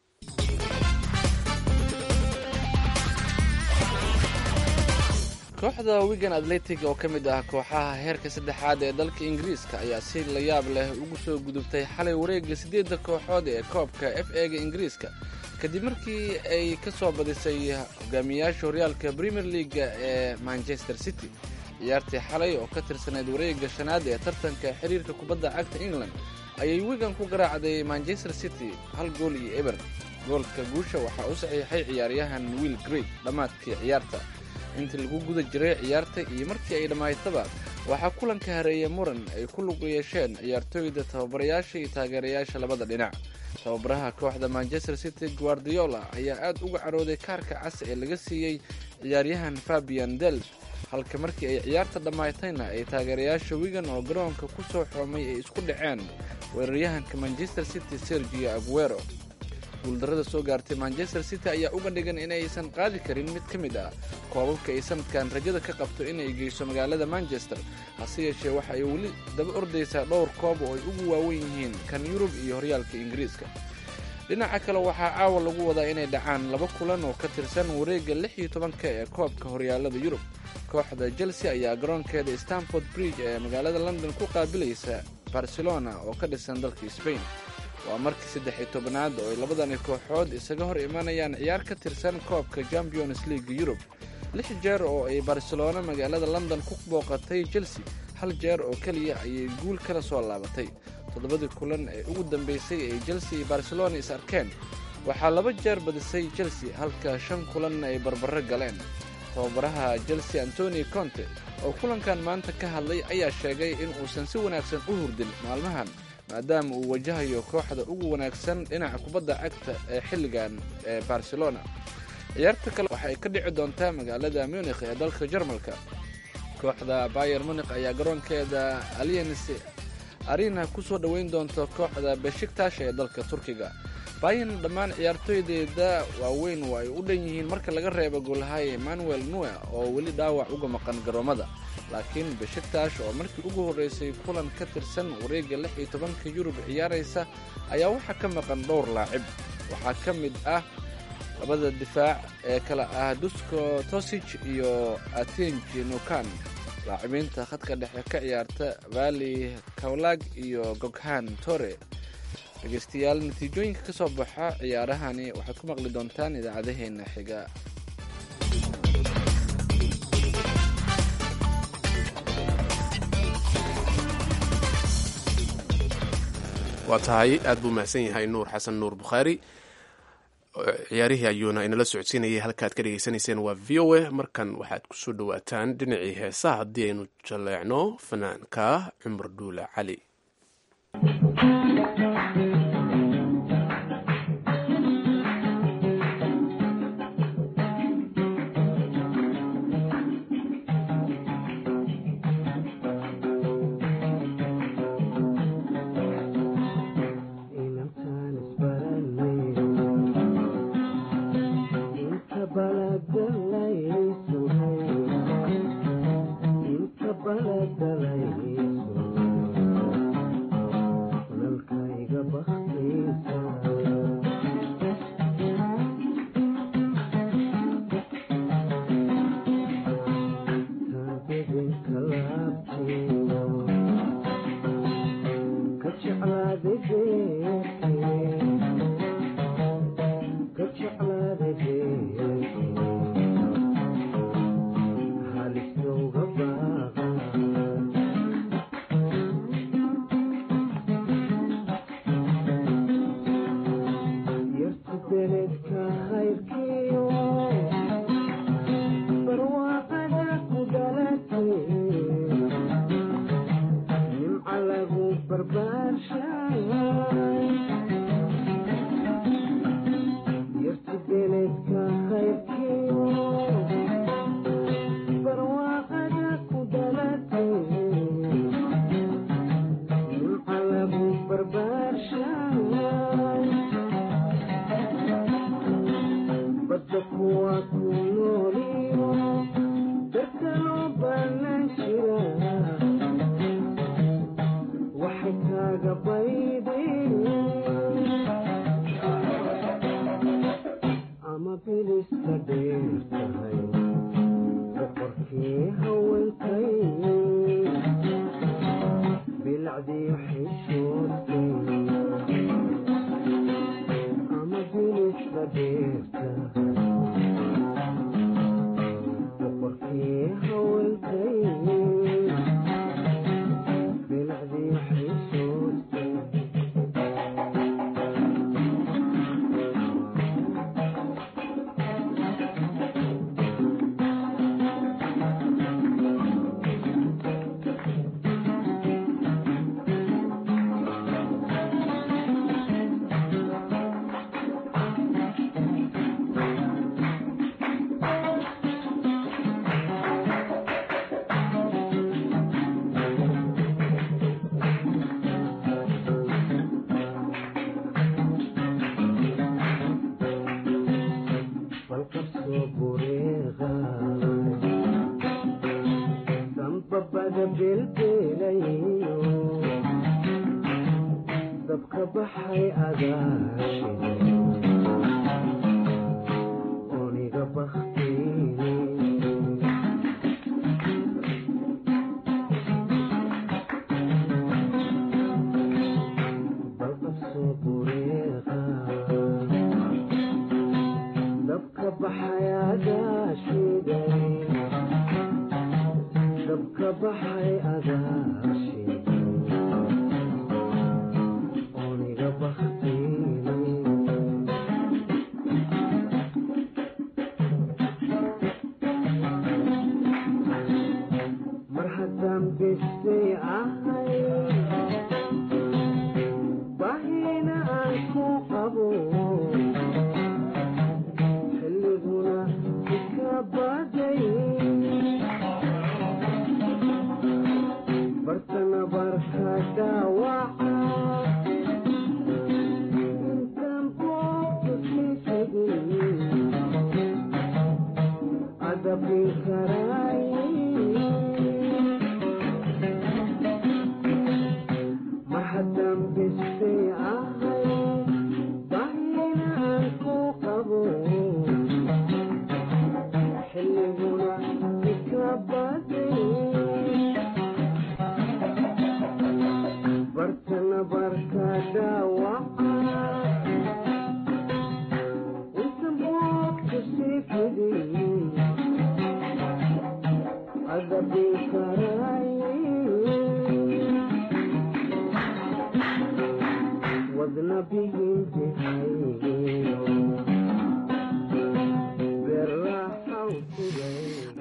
kooxda wigan atletic oo ka mid ah kooxaha heerka saddexaad ee dalka ingiriiska ayaa si la yaab leh ugu soo gudubtay xalay wareegga siddeedda kooxood ee koobka f ega ingiriiska kadib markii ay ka soo badisay hogaamiyayaasha horyaalka premier leaga ee manchester city ciyaartii xalay oo ka tirsanayd wareegga shanaad ee tartanka xiriirka kubadda cagta england ayay wigan ku garaacday manchester city hal gool iyo eber goolka guusha waxaa u saxiixay ciyaaryahan will grey dhammaadkii ciyaarta intii lagu guda jiray ciyaarta iyo markii ay dhammaaytaba waxaa kulanka hareeya muran ay ku lug yeesheen ciyaartooyda tababarayaasha iyo taageerayaasha labada dhinac tababaraha kooxda manchester city guardiola ayaa aad uga carooday kaarka cas ee laga siiyey ciyaaryahan fabian delf halka markii ay ciyaarta dhammaatayna ay taageerayaasha wigan oo garoonka ku soo xoomay ay isku dhaceen weeraryahanka manchester city sergio aguero guuldarrada soo gaartay manchester city ayaa uga dhigan inaysan qaadi karin mid ka mid ah koobabka ay sanadkan rajada ka qabto inay geyso magaalada manchester hase yeeshee waxa ay weli daba ordaysaa dhowr koob oo ay ugu waawen yihiin kan yurub iyo horyaalka ingiriiska dhinaca kale waxaa caawa lagu wadaa inay dhacaan laba kulan oo ka tirsan wareegga lix iyo tobanka ee koobka horyaalada yurub kooxda chelsea ayaa garoonkeeda stanford bridge ee magaalada london ku qaabilaysa barcelona oo ka dhisan dalka sbain waa markii saddex iyo tobanaad oo ay labadani kooxood isaga hor imanayaan ciyaar ka tirsan koobka champions league yurub lix jeer oo ay barcelona magaalada london ku booqatay chelsea hal jeer oo keliya ayay guul kala soo laabatay toddobadii kulan ee ugu dambeysay ay chelsea iyo barcelona is arkeen waxaa laba jeer badisay chelsea halka shan kulanna ay barbaro galeen tababaraha chelsea antoni conte oo kulankan maanta ka hadlay ayaa sheegay in uusan si wanaagsan u hurdin maalmahan maadaama uu wajahayo kooxda ugu wanaagsan dhinaca kubadda cagta ee xilligan ee barcelona ciyaarta kale waxa ay ka dhici doontaa magaalada munikh ee dalka jarmalka kooxda bayer munikh ayaa garoonkeeda aliens arina ku soo dhoweyn doonta kooxda beshiktash ee dalka turkiga bayan dhammaan ciyaartooydeeda waaweyn waa ay u dhan yihiin marka laga reebo goolhaye emmanuel nue oo weli dhaawac uga maqan garoomada laakiin beshiktash oo markii ugu horreysay kulan ka tirsan wareegga lix iyo tobanka yurub ciyaaraysa ayaa waxaa ka maqan dhowr laacib waxaa ka mid ah labada difaac ee kale ah dusko tosij iyo atenji nukan laacibiinta khadka dhexe ka ciyaarta vali kawlag iyo goghan tore dhegeystayaal natiijooyinka ka soo baxa ciyaarahani waxaad ku maqli doontaan idaacadaheenna xiga waa tahay aad buu mahadsan yahay nuur xasan nuur bukhaari ciyaarihii ayuuna inala socodsiinayay halkaaad ka dhegeysanayseen waa v o a markan waxaad kusoo dhawaataan dhinacii heesaha haddii aynu jaleecno fanaanka cumar dhuule cali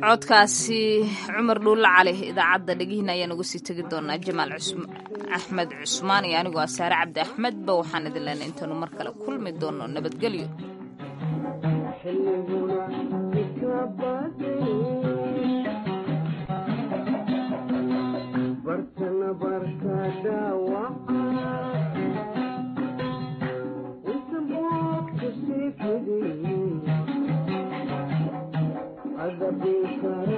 codkaasi cumar dhuulle cali idaacadda dhegihiina ayaan uga sii tegi doonaa jamaal axmed cusmaan iyo anigoo asaare cabdi axmedba waxaan idin leenay intaanu mar kale kulmi doono nabadgelyo Thank you.